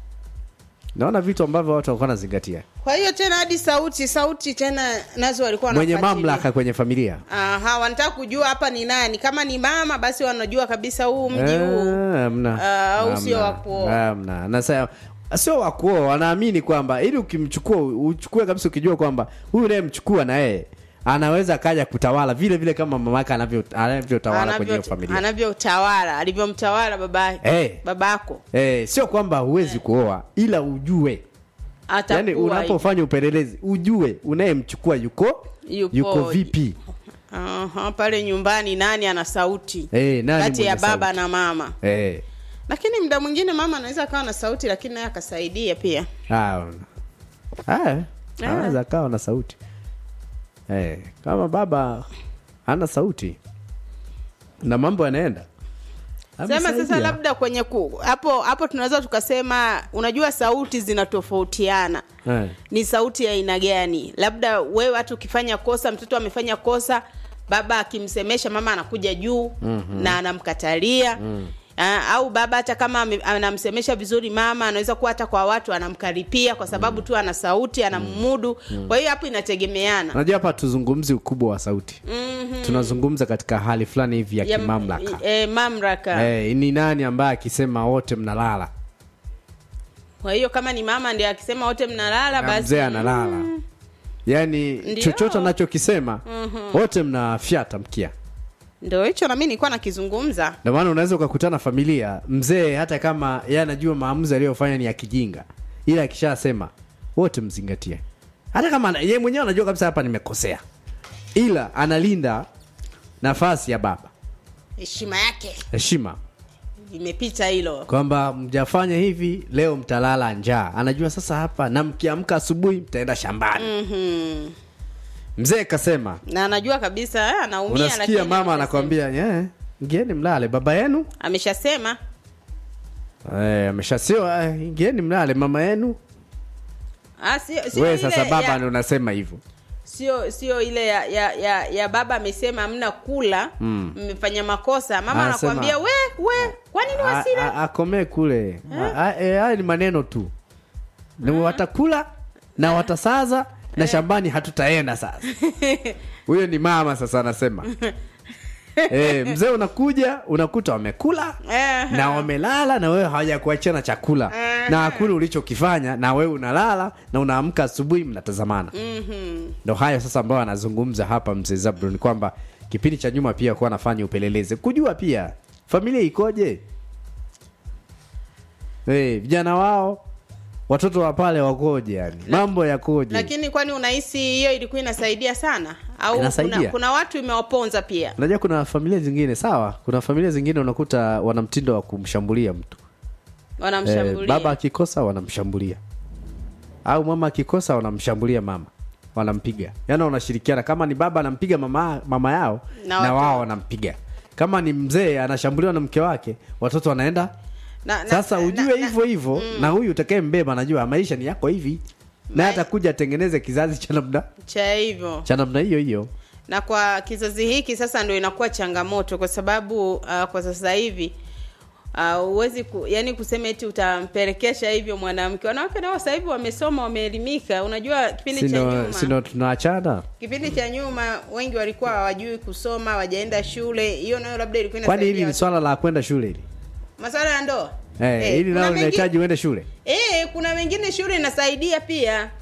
naona vitu ambavyo watu walikuwa wanazingatia kwa hiyo tena hadi sauti sauti tena nazo walikuwa mwenye wanafuatilia. mamlaka kwenye familia Aha, wanataka kujua hapa ni nani. Kama ni mama, basi wanajua kabisa huu mji huu Eh, hamna. Ah, au Hamna. sio wa kuoa. Hamna. Na sasa sio wa kuoa, wanaamini kwamba ili ukimchukua uchukue kabisa ukijua kwamba huyu naye mchukua na yeye anaweza akaja kutawala vile vile kama mamake anavyo anavyotawala kwenye hiyo Anavyo- familia. anavyotawala alivyomtawala baba Eh. babako Eh, sio kwamba huwezi kuoa ila ujue. atakuwa Yaani unapofanya upelelezi ujue unayemchukua yuko Yupo- yuko vipi. Aha, pale nyumbani nani ana sauti Eh, nani kati ya mwenye baba sauti? na mama Eh. lakini muda mwingine mama anaweza akawa na sauti lakini naye akasaidia pia Ah. Ah. Anaweza akawa na sauti. Eh, kama baba hana sauti na mambo yanaenda. sema sasa Amesaidia. labda kwenye ku, hapo hapo tunaweza tukasema unajua sauti zinatofautiana Eh. ni sauti ya aina gani labda wewe hata ukifanya kosa mtoto amefanya kosa baba akimsemesha mama anakuja juu mm-hmm. na anamkatalia mm. Uh, au baba hata kama ame- anamsemesha vizuri mama anaweza kuwa hata kwa watu anamkaripia kwa sababu tu ana sauti anamudu kwa hiyo hapo inategemeana Unajua hapa tuzungumzi ukubwa wa sauti. Mhm. Tunazungumza katika hali fulani hivi ya Ya- kimamlaka. eh, mamlaka Eh, ni nani ambaye akisema wote mnalala kwa hiyo kama ni mama ndio akisema wote mnalala na basi mzee analala. Yaani Ndio. chochote anachokisema Mhm. wote mnafyata mkia. ndio hicho na mimi nilikuwa nakizungumza Ndio maana unaweza ukakutana familia, mzee hata kama yeye anajua maamuzi aliyofanya ni ya kijinga, ila akishasema wote mzingatie, hata kama ana- yeye mwenyewe anajua kabisa hapa nimekosea, ila analinda nafasi ya baba, heshima yake heshima imepita hilo kwamba mjafanya hivi leo mtalala njaa. Anajua sasa hapa, na mkiamka asubuhi mtaenda shambani. Mhm. Mzee kasema, na anajua kabisa eh, anaumia unasikia lakini mama ameshasema. anakwambia yeah, ingieni mlale, baba yenu ameshasema eh, ameshasio eh, ingieni mlale, mama yenu Ah, sio sio wewe ile sasa baba ya- ndo unasema hivyo sio sio ile ya, ya, ya, ya baba amesema hamna kula Mm. mmefanya makosa mama Anasema- anakwambia we we kwa nini A- wasile a- akomee kule A- a- eh, haya ni maneno tu ni watakula na watasaza na shambani hatutaenda sasa huyo ni mama sasa anasema e, mzee unakuja unakuta wamekula Eh, na wamelala na wewe hawajakuachana chakula na hakuna ulichokifanya na wewe unalala na unaamka asubuhi mnatazamana mhm. ndo hayo sasa ambayo anazungumza hapa mzee Zablon kwamba kipindi cha nyuma pia kuwa anafanya upelelezi kujua pia familia ikoje hey, vijana wao watoto wa pale wakoje yani mambo yakoje lakini kwani unahisi hiyo ilikuwa inasaidia sana au Inasaidia. kuna, kuna watu imewaponza pia unajua kuna familia zingine sawa kuna familia zingine unakuta wana mtindo wa kumshambulia mtu wanamshambulia baba akikosa wanamshambulia au mama akikosa wanamshambulia mama wanampiga yaani wanashirikiana kama ni baba anampiga mama, mama yao Na na, watoto. wao wanampiga kama ni mzee anashambuliwa na mke wake watoto wanaenda na, na, sasa na- ujue na- hivyo hivyo na huyu utakaye mbeba anajua maisha ni yako hivi naye atakuja atengeneze kizazi cha namna cha hivyo cha namna hiyo hiyo na kwa kizazi hiki sasa ndio inakuwa changamoto kwa sababu uh, kwa sasa hivi huwezi uh, ku, yani kusema eti utampelekesha hivyo mwanamke wanawake nao sasa hivi wamesoma wameelimika unajua kipindi cha sino nyuma sino tunaachana kipindi cha nyuma wengi walikuwa hawajui kusoma hawajaenda shule hiyo nayo labda ilikuwa kwani hili inasaidia ni swala la kwenda shule hili masuala ya ndoa eh, Eh, hili kuna nalo mengi- linahitaji uende shule eh, kuna wengine shule inasaidia pia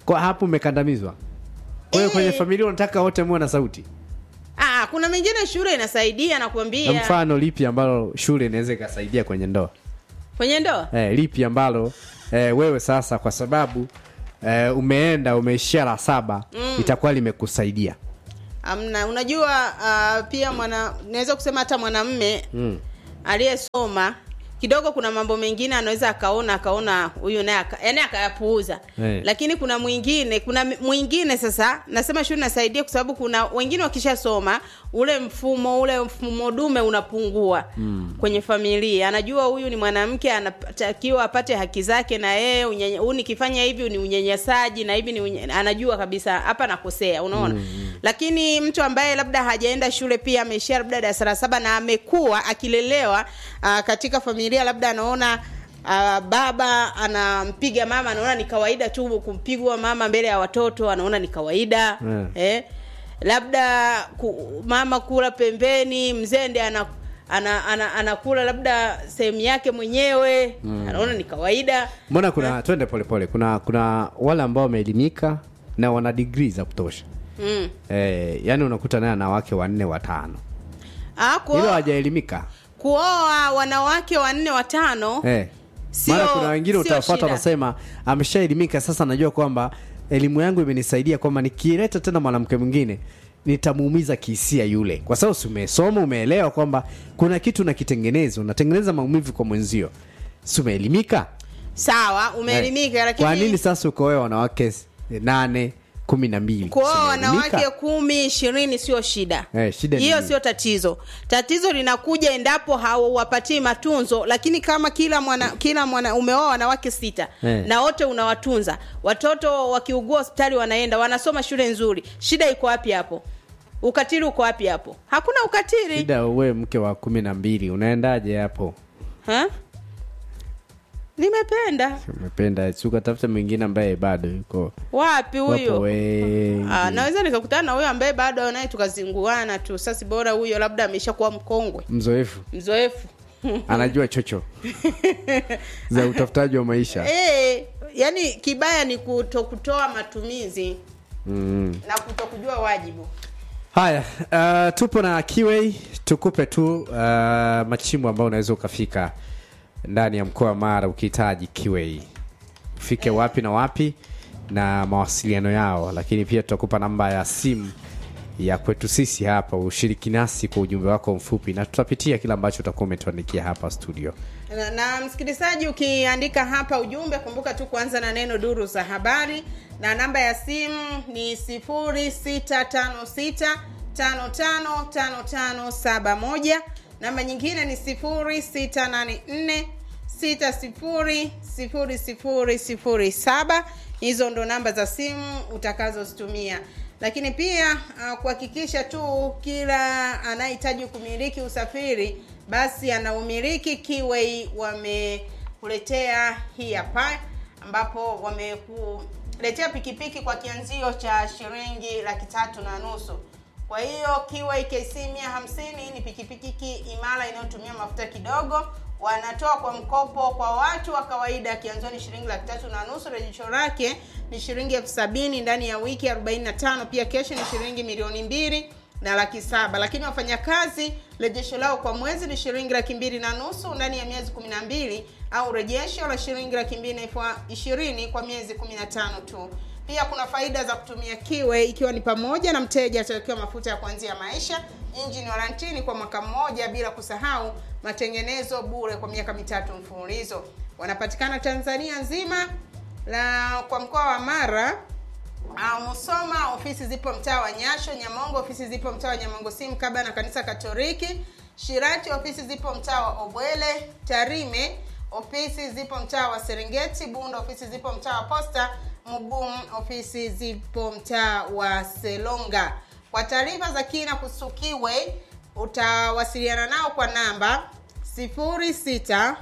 kwa hapo umekandamizwa kwa hiyo Eh. kwenye familia unataka wote muwe na sauti Ah, kuna mengine shule inasaidia na nakwambia mfano lipi ambalo shule inaweza ikasaidia kwenye ndoa kwenye ndoa eh, lipi ambalo eh, wewe sasa kwa sababu eh, umeenda umeishia la saba mm. itakuwa limekusaidia amna unajua uh, pia mwana naweza kusema hata mwanamme mm. aliyesoma kidogo kuna mambo mengine anaweza akaona akaona huyu naye aka- yaani akayapuuza Eh. lakini kuna mwingine kuna m- mwingine sasa nasema shule nasaidia kwa sababu kuna wengine wakishasoma ule mfumo ule mfumo dume unapungua mm. kwenye familia anajua huyu ni mwanamke anatakiwa apate haki zake na yeye unyenye- huyu nikifanya hivi ni unyanyasaji na hivi ni unye, anajua kabisa hapa nakosea unaona mm. lakini mtu ambaye labda hajaenda shule pia ameishia labda darasa la saba na amekuwa akilelewa uh, katika familia labda anaona uh, baba anampiga mama anaona ni kawaida tu kumpigwa mama mbele ya watoto anaona ni kawaida Mm. eh? labda ku, mama kula pembeni mzende ana ana, ana, anakula labda sehemu yake mwenyewe mm. anaona ni kawaida mbona kuna twende polepole kuna kuna wale ambao wameelimika na wana digrii za kutosha mm. eh, yani unakuta naye ana wake wanne watano ah, hilo kuoa, hawajaelimika kuoa wanawake wanne watano eh. Sio- mara kuna wengine sio utafuata shida. wanasema ameshaelimika sasa najua kwamba elimu yangu imenisaidia kwamba nikileta tena mwanamke mwingine nitamuumiza kihisia yule kwa sababu si umesoma umeelewa kwamba kuna kitu nakitengeneza unatengeneza maumivu kwa mwenzio si umeelimika sawa umeelimika Eh. lakini kwa nini sasa ukoea wanawake s- nane kumi na mbili kuoa Si umeelimika? wanawake kumi ishirini sio shida Eh, shida ni hiyo nini? sio tatizo tatizo linakuja endapo hauwapatii matunzo lakini kama kila mwana kila mwana umeoa wanawake sita Eh. na wote unawatunza watoto wakiugua hospitali wanaenda wanasoma shule nzuri shida iko wapi hapo ukatili uko wapi hapo hakuna ukatili shida uwe mke wa kumi na mbili unaendaje hapo ha? nimependa umependa si ukatafuta mwingine ambaye bado yuko wapi wapo huyo wengi Ah, naweza nikakutana na huyo ambaye bado naye tukazinguana tu sasa bora huyo labda ameshakuwa mkongwe mzoefu mzoefu anajua chocho za utafutaji wa maisha e, yani kibaya ni kuto kutoa matumizi mm. na kuto kujua wajibu haya uh, tupo na kiwei tukupe tu uh, machimbo ambayo unaweza ukafika ndani ya mkoa wa mara ukihitaji kiwei ufike wapi na wapi na mawasiliano yao lakini pia tutakupa namba ya simu ya kwetu sisi hapa ushiriki nasi kwa ujumbe wako mfupi na tutapitia kile ambacho utakuwa umetuandikia hapa studio na, na msikilizaji ukiandika hapa ujumbe kumbuka tu kuanza na neno duru za habari na namba ya simu ni 0656 555571 namba nyingine ni 0684 600007 hizo ndo namba za simu utakazozitumia lakini pia uh, kuhakikisha tu kila anayehitaji kumiliki usafiri basi anaumiliki kiwei wamekuletea hii hapa ambapo wamekuletea pikipiki kwa kianzio cha shilingi laki tatu na nusu kwa hiyo kiwei kc 150 ni pikipiki imara inayotumia mafuta kidogo wanatoa kwa mkopo kwa watu wa kawaida kianzio ni shilingi laki tatu na nusu rejesho lake ni shilingi elfu sabini ndani ya wiki 45 pia keshi ni shilingi milioni mbili na laki saba lakini wafanyakazi rejesho lao kwa mwezi ni shilingi laki mbili na nusu ndani ya miezi kumi na mbili au rejesho la shilingi laki mbili na elfu ishirini kwa miezi kumi na tano tu pia kuna faida za kutumia kiwe ikiwa ni pamoja na mteja atawekewa mafuta ya kuanzia maisha injini warantini kwa mwaka mmoja bila kusahau matengenezo bure kwa miaka mitatu mfululizo wanapatikana tanzania nzima na kwa mkoa wa mara Uh, Musoma ofisi zipo mtaa wa Nyasho, Nyamongo ofisi zipo mtaa wa Nyamongo simu kabla na kanisa Katoliki, Shirati ofisi zipo mtaa wa Obwele, Tarime ofisi zipo mtaa wa Serengeti, Bunda ofisi zipo mtaa wa Posta, Mugum ofisi zipo mtaa wa Selonga. Kwa taarifa za kina kuhusu Kiwe utawasiliana nao kwa namba 06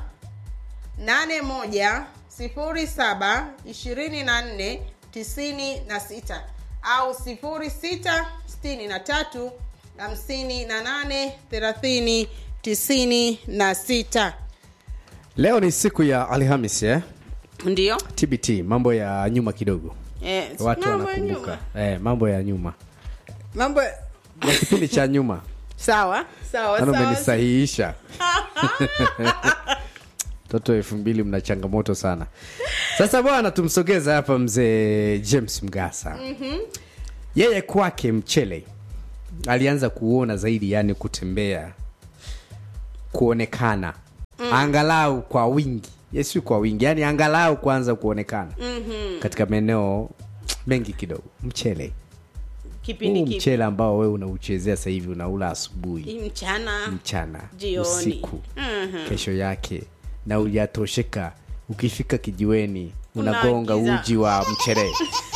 81 07 24 96 au 06 63 58 30 96 leo ni siku ya alhamis eh? ndio tbt mambo ya nyuma kidogo Eh, watu mambo ya wanakumbuka nyuma. eh, mambo ya nyuma mambo ya kipindi cha nyuma sawa sawa Maana sawa umenisahihisha toto elfu mbili mna changamoto sana sasa bwana tumsogeza hapa mzee james mgasa Mhm. yeye kwake mchele alianza kuona zaidi yani kutembea kuonekana Mm. angalau kwa wingi yesi kwa wingi yani angalau kuanza kuonekana Mhm. katika maeneo mengi kidogo mchele kipindi huu kipi mchele ambao wewe unauchezea sasa hivi unaula asubuhi Hii mchana mchana jioni usiku Mhm. kesho yake na ujatosheka ukifika kijiweni unagonga Unaagiza. uji wa mchere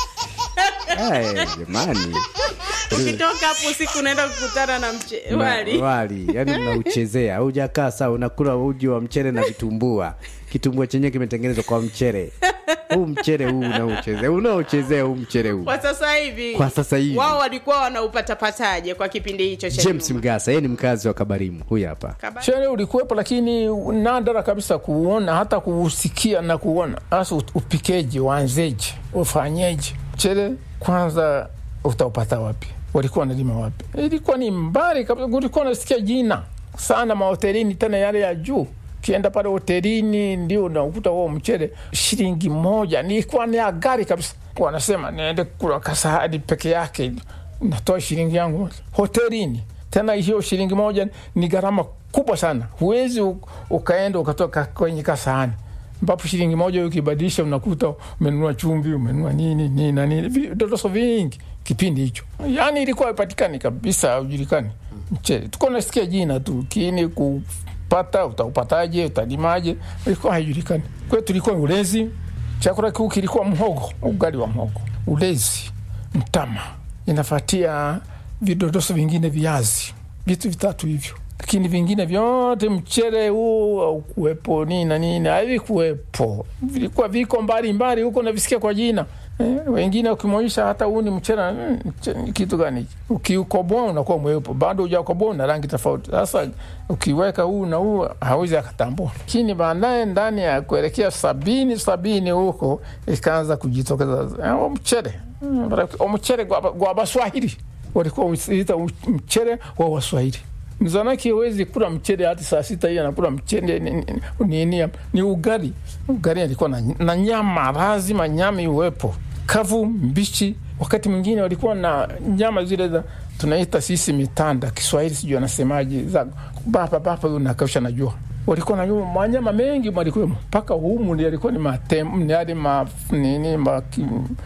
Eh, jamani ukitoka hapo usiku unaenda kukutana na mche Na- wali wali yani mnauchezea hujakaa saa unakula uji wa mchere na vitumbua kitumbua chenyewe kimetengenezwa kwa mchere huu mchere huu unaochezea unaochezea huu mchere huu kwa sasa hivi Kwa sasa hivi. wao walikuwa wanaupatapataje kwa kipindi hicho cha james nyuma? mgasa yeye ni mkazi wa kabarimu huyu hapa Sherehe ulikuwepo, lakini nadra kabisa kuuona, hata kuusikia na kuona. Hasa upikeje, uanzeje, ufanyeje? Mchele kwanza utaupata wapi? Walikuwa wanalima wapi? Ilikuwa ni mbali kabisa, ulikuwa unasikia jina sana mahotelini, tena yale ya juu. Ukienda pale hotelini ndio unakuta huo mchele shilingi moja, nilikuwa ni ya gari kabisa. Wanasema niende kula kasahani peke yake, natoa shilingi yangu hotelini tena hiyo shilingi moja ni gharama kubwa sana huwezi u- ukaenda ukatoka kwenye kasahani ambapo shilingi moja ukibadilisha unakuta umenunua chumvi umenunua nini nini na nini Vi- vidodoso vingi kipindi hicho yaani ilikuwa ipatikani kabisa haujulikani mchele tuko nasikia jina tu kini kupata utaupataje utalimaje ilikuwa haijulikani kwetu ilikuwa ulezi chakula kikuu kilikuwa mhogo ugali wa mhogo ulezi mtama inafatia vidodoso vingine viazi vitu vitatu hivyo lakini vingine vyote mchere huu aukuwepo nini na nini havikuwepo vilikuwa viko mbali mbali huko navisikia kwa jina eh, wengine ukimwonyesha hata huu ni mchere mm, mche- ni kitu gani hiki? ukiukoboa unakuwa mweupe bado ujakoboa una rangi tofauti sasa ukiweka huu na huu hawezi akatambua lakini baadaye ndani ya kuelekea sabini sabini huko ikaanza kujitokeza eh, mchere Mm, omuchere gwa gwa baswahili walikuwa usiita mchere wa waswahili mzanaki hawezi kula mchere hadi saa sita hii anakula mchere ni- ni- nini ni ugali ugali alikuwa na, na nyama lazima nyama iwepo kavu mbichi wakati mwingine walikuwa na nyama zile za tunaita sisi mitanda kiswahili sijui anasemaje za bapa bapa unakausha na jua walikuwa na nyuma- manyama mengi malikuwemo mpaka humu ndi alikuwa ni matem ni hadi ma nini ma, ki-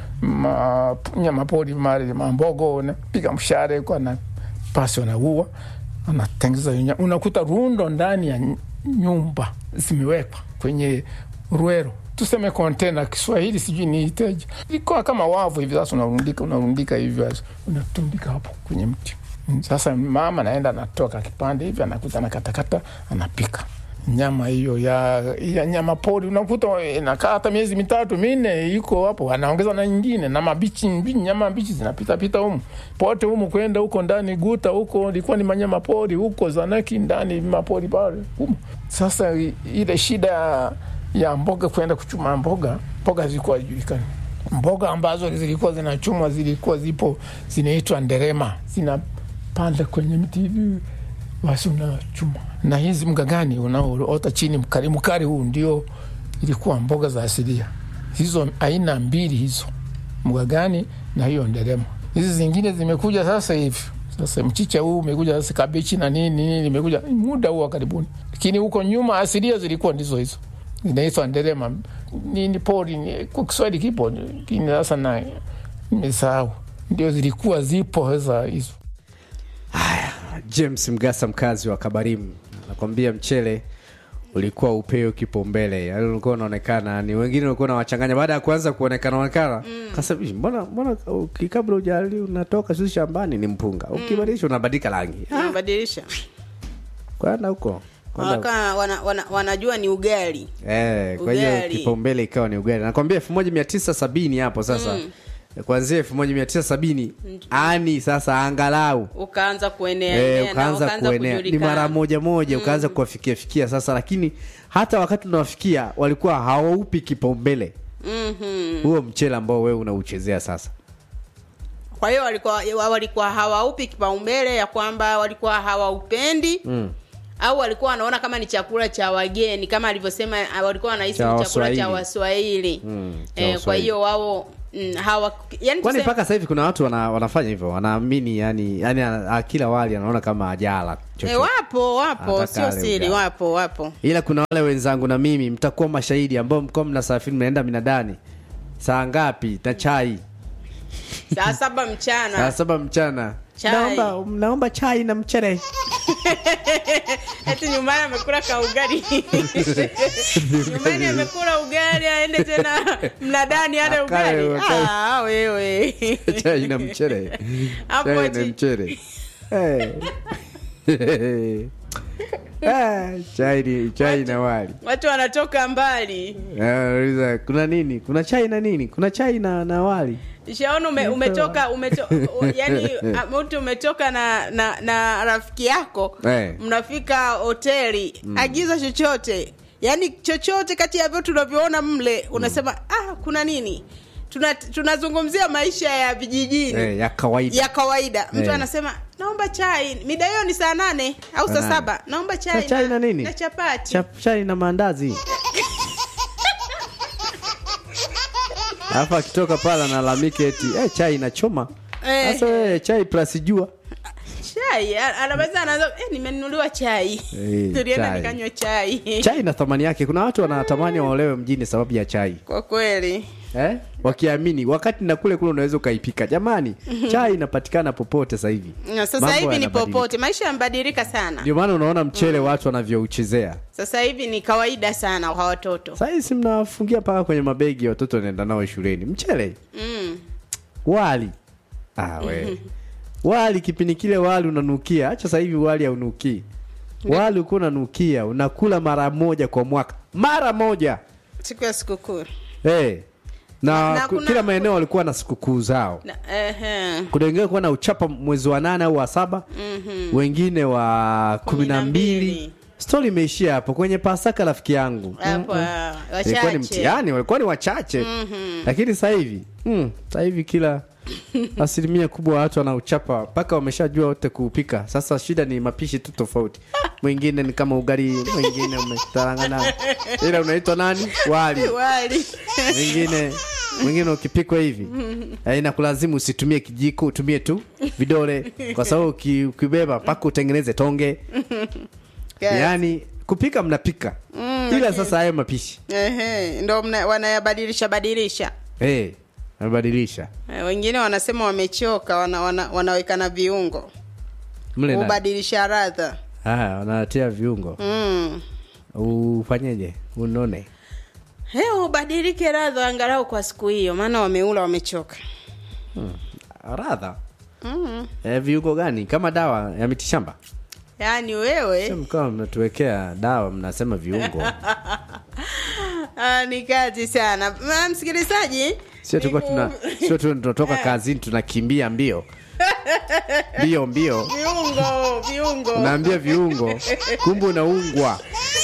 ma nyama pori mali mambogo napiga mshare kwa na pasi wanaua anatengeza hiyo nyama. unakuta rundo ndani ya ny- nyumba zimewekwa kwenye ruero tuseme kontena kiswahili sijui niiteje ilikuwa kama wavu hivi sasa unarundika unarundika hivyo unatundika hapo kwenye mti Mm, sasa mama naenda anatoka kipande hivi anakuta anakatakata anapika nyama hiyo ya, ya nyama pori unakuta inakaa hata miezi mitatu minne iko hapo anaongeza na nyingine na mabichi mbi- nyama mbichi zinapitapita humu pote humu kwenda huko ndani guta huko ilikuwa ni manyama pori huko zanaki ndani mapori pale humu sasa i- ile shida ya- ya mboga kwenda kuchuma mboga mboga zilikuwa hazijulikani mboga ambazo zilikuwa zinachumwa zilikuwa zipo zinaitwa nderema zinapanda kwenye mti hivi basi unachuma na hizi mgagani unaoota chini mkari mkari huu ndio ilikuwa mboga za asilia hizo aina mbili hizo mgagani na hiyo nderema hizi zingine zimekuja sasa hivi sasa mchicha huu umekuja sasa kabichi na nini nini imekuja muda huu wa karibuni lakini huko nyuma asilia zilikuwa ndizo hizo zinaitwa nderema nini pori ni- kwa kiswahili kipo lakini sasa na nimesahau ndio zilikuwa zipo sasa hizo james mgasa mkazi wa kabarimu anakwambia mchele ulikuwa upeo kipaumbele yani ulikuwa unaonekana ni wengine ulikuwa unawachanganya baada ya kuanza kuonekana onekana kasa mbona mbona uki- kabla ujali unatoka sisi shambani ni mpunga ukibadilisha unabadilika rangi unabadilisha kwenda huko Kwenda huko. Waka, wana, wana, wanajua ni ugali Eh, kwa hiyo Ugali. kipaumbele ikawa ni ugali nakwambia elfu moja mia tisa sabini hapo sasa Mm. kuanzia elfu moja mia tisa sabini ani sasa angalau ukaanza kuenea Eh, enea na ukaanza kuenea ni kujulikana. mara moja moja ukaanza kuwafikia fikia sasa lakini hata wakati unawafikia walikuwa hawaupi kipaumbele Mhm. huo mchele ambao wewe unauchezea sasa kwa hiyo walikuwa walikuwa hawaupi kipaumbele ya kwamba walikuwa hawaupendi mm. au walikuwa wanaona kama ni chakula cha wageni kama alivyosema ah, walikuwa wanahisi Cha ni chakula cha Waswahili. waswahili Mm, cha eh, kwa Waswahili. hiyo wao mm, hawa yani kwani tuseme- mpaka sasa hivi kuna watu wana, wanafanya hivyo wanaamini yani yani ana- kila wali anaona kama ajala eh, wapo wapo Anataka sio ale siri ugali. wapo wapo ila kuna wale wenzangu na mimi mtakuwa mashahidi ambao mko mnasafiri mnaenda minadani saa ngapi na chai saa saba saa mchana saba mchana Chai. naomba naomba chai na mchere eti nyumbani amekula ka ugali nyumbani amekula ugali aende tena mnadani ale Akae, ugali akae. ah, wewe chai na mchere Hapo chai na ati- mchere Eh. Ah, chai ni chai na wali watu wanatoka mbali Eh, nauliza, kuna nini kuna chai na nini kuna chai na, na wali shaona ume, umetoka umeto, yani mtu umetoka na, na na rafiki yako Eh. mnafika hoteli agiza chochote yani chochote kati ya vyote tunavyoona mle unasema ah kuna nini Tuna- tunazungumzia maisha ya vijijini eh, ya kawaida ya kawaida mtu Eh. anasema naomba chai mida hiyo ni saa nane au saa nane. saba naomba chai, Na chai na nini? na chapati Chap- chai na maandazi alafu akitoka pale analalamika eti eh, chai inachoma Eh. sasa wewe chai plus jua chai a- anaweza anaanza eh, nimenunuliwa chai Eh, tulienda chai. nikanywa chai chai na thamani yake kuna watu wanatamani waolewe mjini sababu ya chai kwa kweli eh? wakiamini wakati na kule kule unaweza ukaipika jamani chai inapatikana popote sasa hivi Na sasa Mambo hivi ni yanabadilika. popote maisha yamebadilika sana ndio maana unaona mchele watu wanavyouchezea sasa hivi ni kawaida sana kwa watoto sahii si mnawafungia mpaka kwenye mabegi watoto wanaenda nao shuleni mchele mm. wali ah, we. wali kipindi kile wali unanukia hacha sasa hivi wali haunukii wali ukuwa unanukia unakula mara moja kwa mwaka mara moja siku ya sikukuu hey. na, Na ku- kuna- kila maeneo walikuwa na sikukuu zao Na- ehe. kuna wengine kuwa na uchapa mwezi wa nane au wa saba Mhm. wengine wa kumi na mbili mbili. stori imeishia hapo kwenye pasaka rafiki yangu Hapo, Mm-mm. ah, ilikuwa ni wachache. mtihani walikuwa ni wachache Mhm. lakini sasa hivi mm, sasa hivi kila asilimia kubwa ya watu wanauchapa mpaka wameshajua wote kuupika sasa shida ni mapishi tu tofauti mwingine ni kama ugali mwingine umetarangana ila unaitwa nani wali wali mwingine mwingine ukipikwa hivi eh, inakulazimu usitumie kijiko utumie tu vidole kwa sababu uki- ukibeba mpaka utengeneze tonge Yes. yaani kupika mnapika Mm, ila lakini- sasa hayo mapishi Ehe, ndo mna- wanayabadilisha badilisha hey, nabadilisha Eh, wengine wanasema wamechoka wana, wana, wanaweka na viungo mle ndani. kubadilisha radha Haya, wanatia viungo mm. ufanyeje unone He, ubadilike radha angalau kwa siku hiyo maana wameula wamechoka radha mm. e, viungo gani kama dawa ya mitishamba yaani wewe mkawa mnatuwekea dawa mnasema viungo ah, ni kazi sana Ma, msikilizaji sio tulikuwa tuna sio tu tunatoka kazini tunakimbia mbio mbio mbio viungo viungo unaambia viungo kumbe unaungwa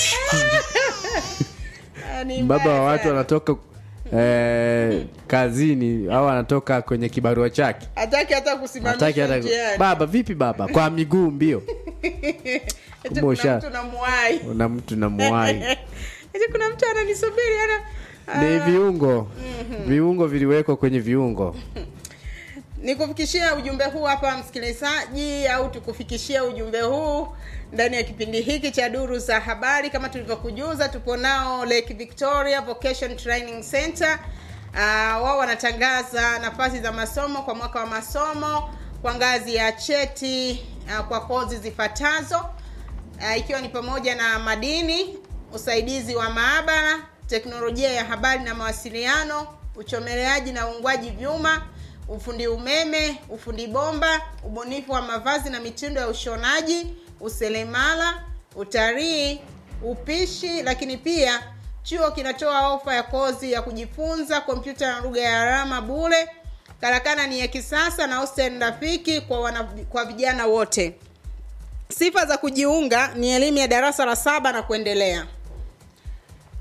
Ah, ni baba mbaya wa watu sana. wanatoka eh, kazini au anatoka kwenye kibarua chake hataki hata hataki kusimamisha hata njiani baba vipi baba kwa miguu mbio Eti kumbe kuna usha- mtu namuwai una mtu na muwai Eti kuna mtu ananisubiri ana ni Ah, viungo viungo viliwekwa kwenye viungo nikufikishia ujumbe huu hapa msikilizaji au tukufikishie ujumbe huu ndani ya kipindi hiki cha duru za habari kama tulivyokujuza tupo nao lake victoria vocation training center uh, wao wanatangaza nafasi za masomo kwa mwaka wa masomo kwa ngazi ya cheti uh, kwa kozi zifuatazo uh, ikiwa ni pamoja na madini usaidizi wa maabara teknolojia ya habari na mawasiliano uchomeleaji na uungwaji vyuma ufundi umeme ufundi bomba ubunifu wa mavazi na mitindo ya ushonaji uselemala utalii upishi lakini pia chuo kinatoa ofa ya kozi ya kujifunza kompyuta na lugha ya alama bule karakana ni ya kisasa na hostel rafiki kwa, wana, kwa vijana wote sifa za kujiunga ni elimu ya darasa la saba na kuendelea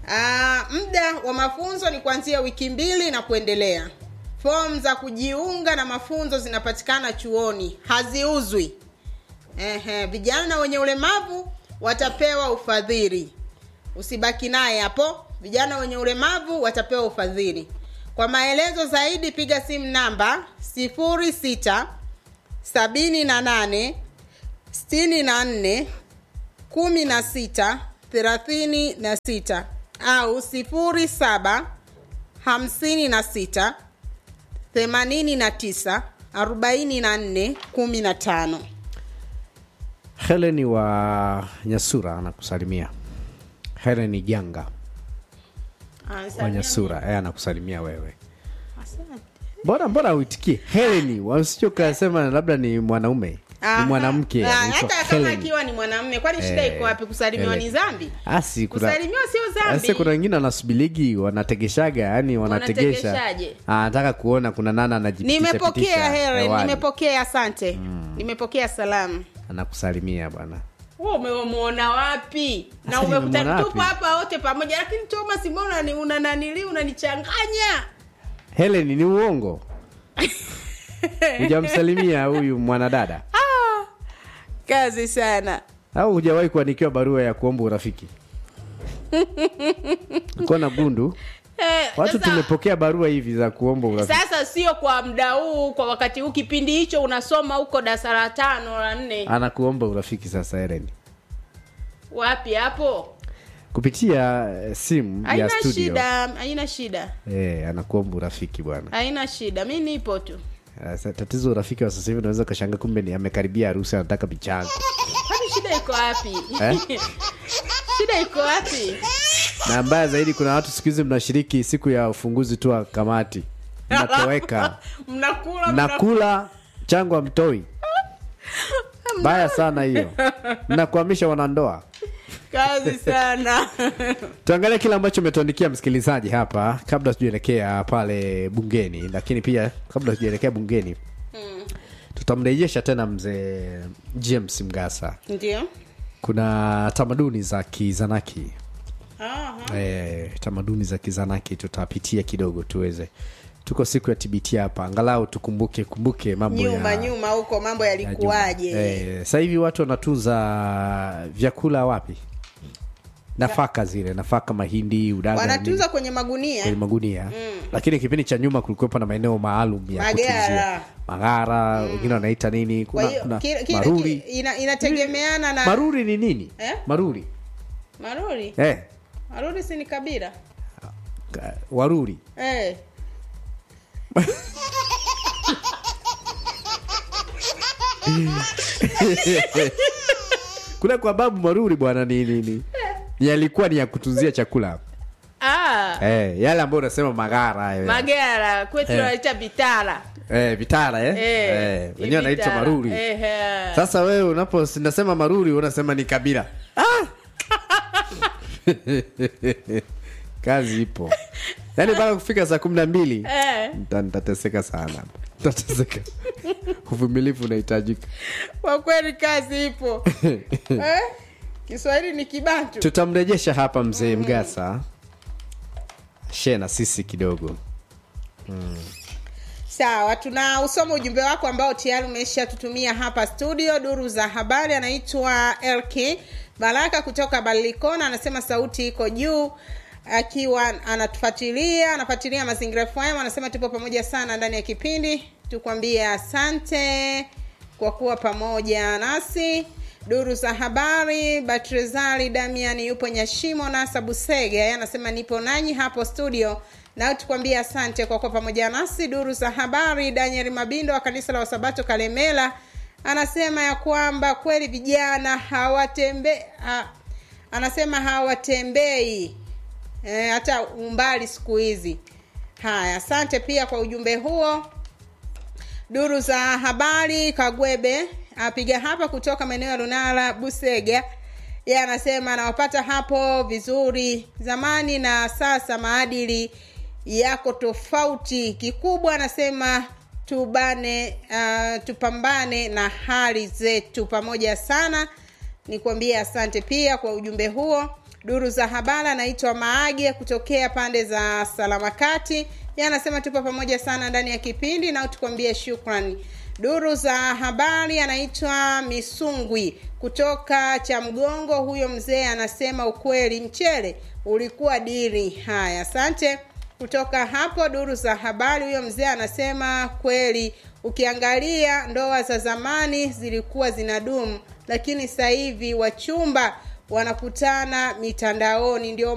Ah, muda wa mafunzo ni kuanzia wiki mbili na kuendelea fomu za kujiunga na mafunzo zinapatikana chuoni haziuzwi Ehe, vijana wenye ulemavu watapewa ufadhili usibaki naye hapo vijana wenye ulemavu watapewa ufadhili kwa maelezo zaidi piga simu namba 06 sabini na nane sitini na nne kumi na sita thelathini na sita au sifuri saba hamsini na sita themanini na tisa arobaini na nne kumi na tano Helen wa Nyasura anakusalimia. Helen Janga wa Nyasura, eh, anakusalimia wewe. Mbona mbona uitikie Helen, wasije ukasema labda ni mwanaume ni mwanamke Ah, anaitwa hata kama Helen. akiwa ni mwanamme kwani shida Eh, iko wapi kusalimiwa ni Helen. dhambi Asi kuna kusalimiwa sio Asi dhambi kuna wengine wanasubiligi wanategeshaga, yani wanategesha. Wanategeshaje? Anataka kuona kuna nana anajipitisha nimepokea pitisha Helen, hewani. nimepokea asante nimepokea salamu Anakusalimia bwana. wewe umemwona wapi na Sasa umekuta nimemwona tupo wapi? hapa wote pamoja lakini Thomas mbona ni una nanili unanichanganya Helen ni uongo. Hujamsalimia huyu mwanadada kazi sana au hujawahi kuandikiwa barua ya kuomba urafiki? Uko na gundu? eh, Watu sasa, tumepokea barua hivi za kuomba urafiki. sasa sio kwa muda huu kwa wakati huu kipindi hicho unasoma huko darasa la tano la nne Anakuomba urafiki sasa Helen. wapi hapo Kupitia eh, simu ya haina studio. shida haina shida Eh, anakuomba urafiki bwana. haina shida mi nipo tu Sasa tatizo urafiki wa sasa hivi unaweza ukashanga kumbe ni amekaribia harusi anataka michango. kwani shida iko wapi Eh? shida iko wapi Na mbaya zaidi kuna watu siku hizi mnashiriki siku ya ufunguzi tu wa kamati. Mnatoweka. mnakula mnakula Mnakula chango amtoi. Baya sana hiyo. Mnakwamisha wanandoa. kazi sana Tuangalie kile ambacho umetuandikia msikilizaji hapa kabla tujaelekea pale bungeni, lakini pia kabla tujaelekea bungeni tutamrejesha tena mzee James Mgasa. ndio Kuna tamaduni za Kizanaki Aha. e, tamaduni za Kizanaki tutapitia kidogo tuweze tuko siku ya TBT hapa, angalau tukumbuke kumbuke mambo nyuma ya nyuma huko mambo ya nyuma. yalikuwaje Eh, sasa hivi watu wanatunza vyakula wapi? Nafaka zile, nafaka mahindi, udaga wanatunza kwenye magunia kwenye magunia lakini kipindi cha nyuma kulikuwepo na maeneo maalum ya Magara. kutunzia magara wengine wanaita nini kwa kuna, hiyo kuna kile- kile- maruri kile- ina, inategemeana na maruri ni nini Eh? maruri maruri eh, maruri si ni kabila ka- waruri eh. kule kwa babu maruri bwana ni nini yalikuwa ni ya kutunzia chakula ah, eh, yale ambayo unasema magara hayo magara kwetu Eh. wanaita vitara eh, vitara eh? Eh, eh, wenyewe wanaita vitara. maruri Eh, eh. sasa wewe unapo nasema maruri unasema ni kabila ah! kazi ipo yaani mpaka kufika saa kumi na mbili Eh, nita- nitateseka sana nitateseka uvumilivu unahitajika kwa kweli kazi ipo eh? kiswahili ni kibantu tutamrejesha hapa mzee mgasa shee na sisi kidogo sawa tuna usoma ujumbe wako ambao tayari umeshatutumia hapa studio duru za habari anaitwa lk baraka kutoka balilikona anasema sauti iko juu akiwa anatufuatilia anafuatilia mazingira fm anasema tupo pamoja sana ndani ya kipindi tukwambie asante kwa kuwa pamoja nasi duru za habari batrezali damian yupo nyashimo nasa busege yeye anasema nipo nanyi hapo studio nao tukwambie asante kwa kuwa pamoja nasi duru za habari daniel mabindo wa kanisa la wasabato kalemela anasema ya kwamba kweli vijana hawatembe ha, anasema hawatembei e, hata umbali siku hizi haya asante pia kwa ujumbe huo duru za habari kagwebe apiga hapa kutoka maeneo ya lunala busega ye anasema anawapata hapo vizuri zamani na sasa maadili yako tofauti kikubwa anasema tubane uh, tupambane na hali zetu pamoja sana nikwambie asante pia kwa ujumbe huo duru za habari anaitwa maage kutokea pande za salamakati ye anasema tupo pamoja sana ndani ya kipindi na tukwambie shukrani duru za habari anaitwa misungwi kutoka cha mgongo huyo mzee anasema ukweli mchele ulikuwa diri haya asante kutoka hapo duru za habari huyo mzee anasema kweli ukiangalia ndoa za zamani zilikuwa zinadumu lakini sasa hivi wachumba wanakutana mitandaoni ndio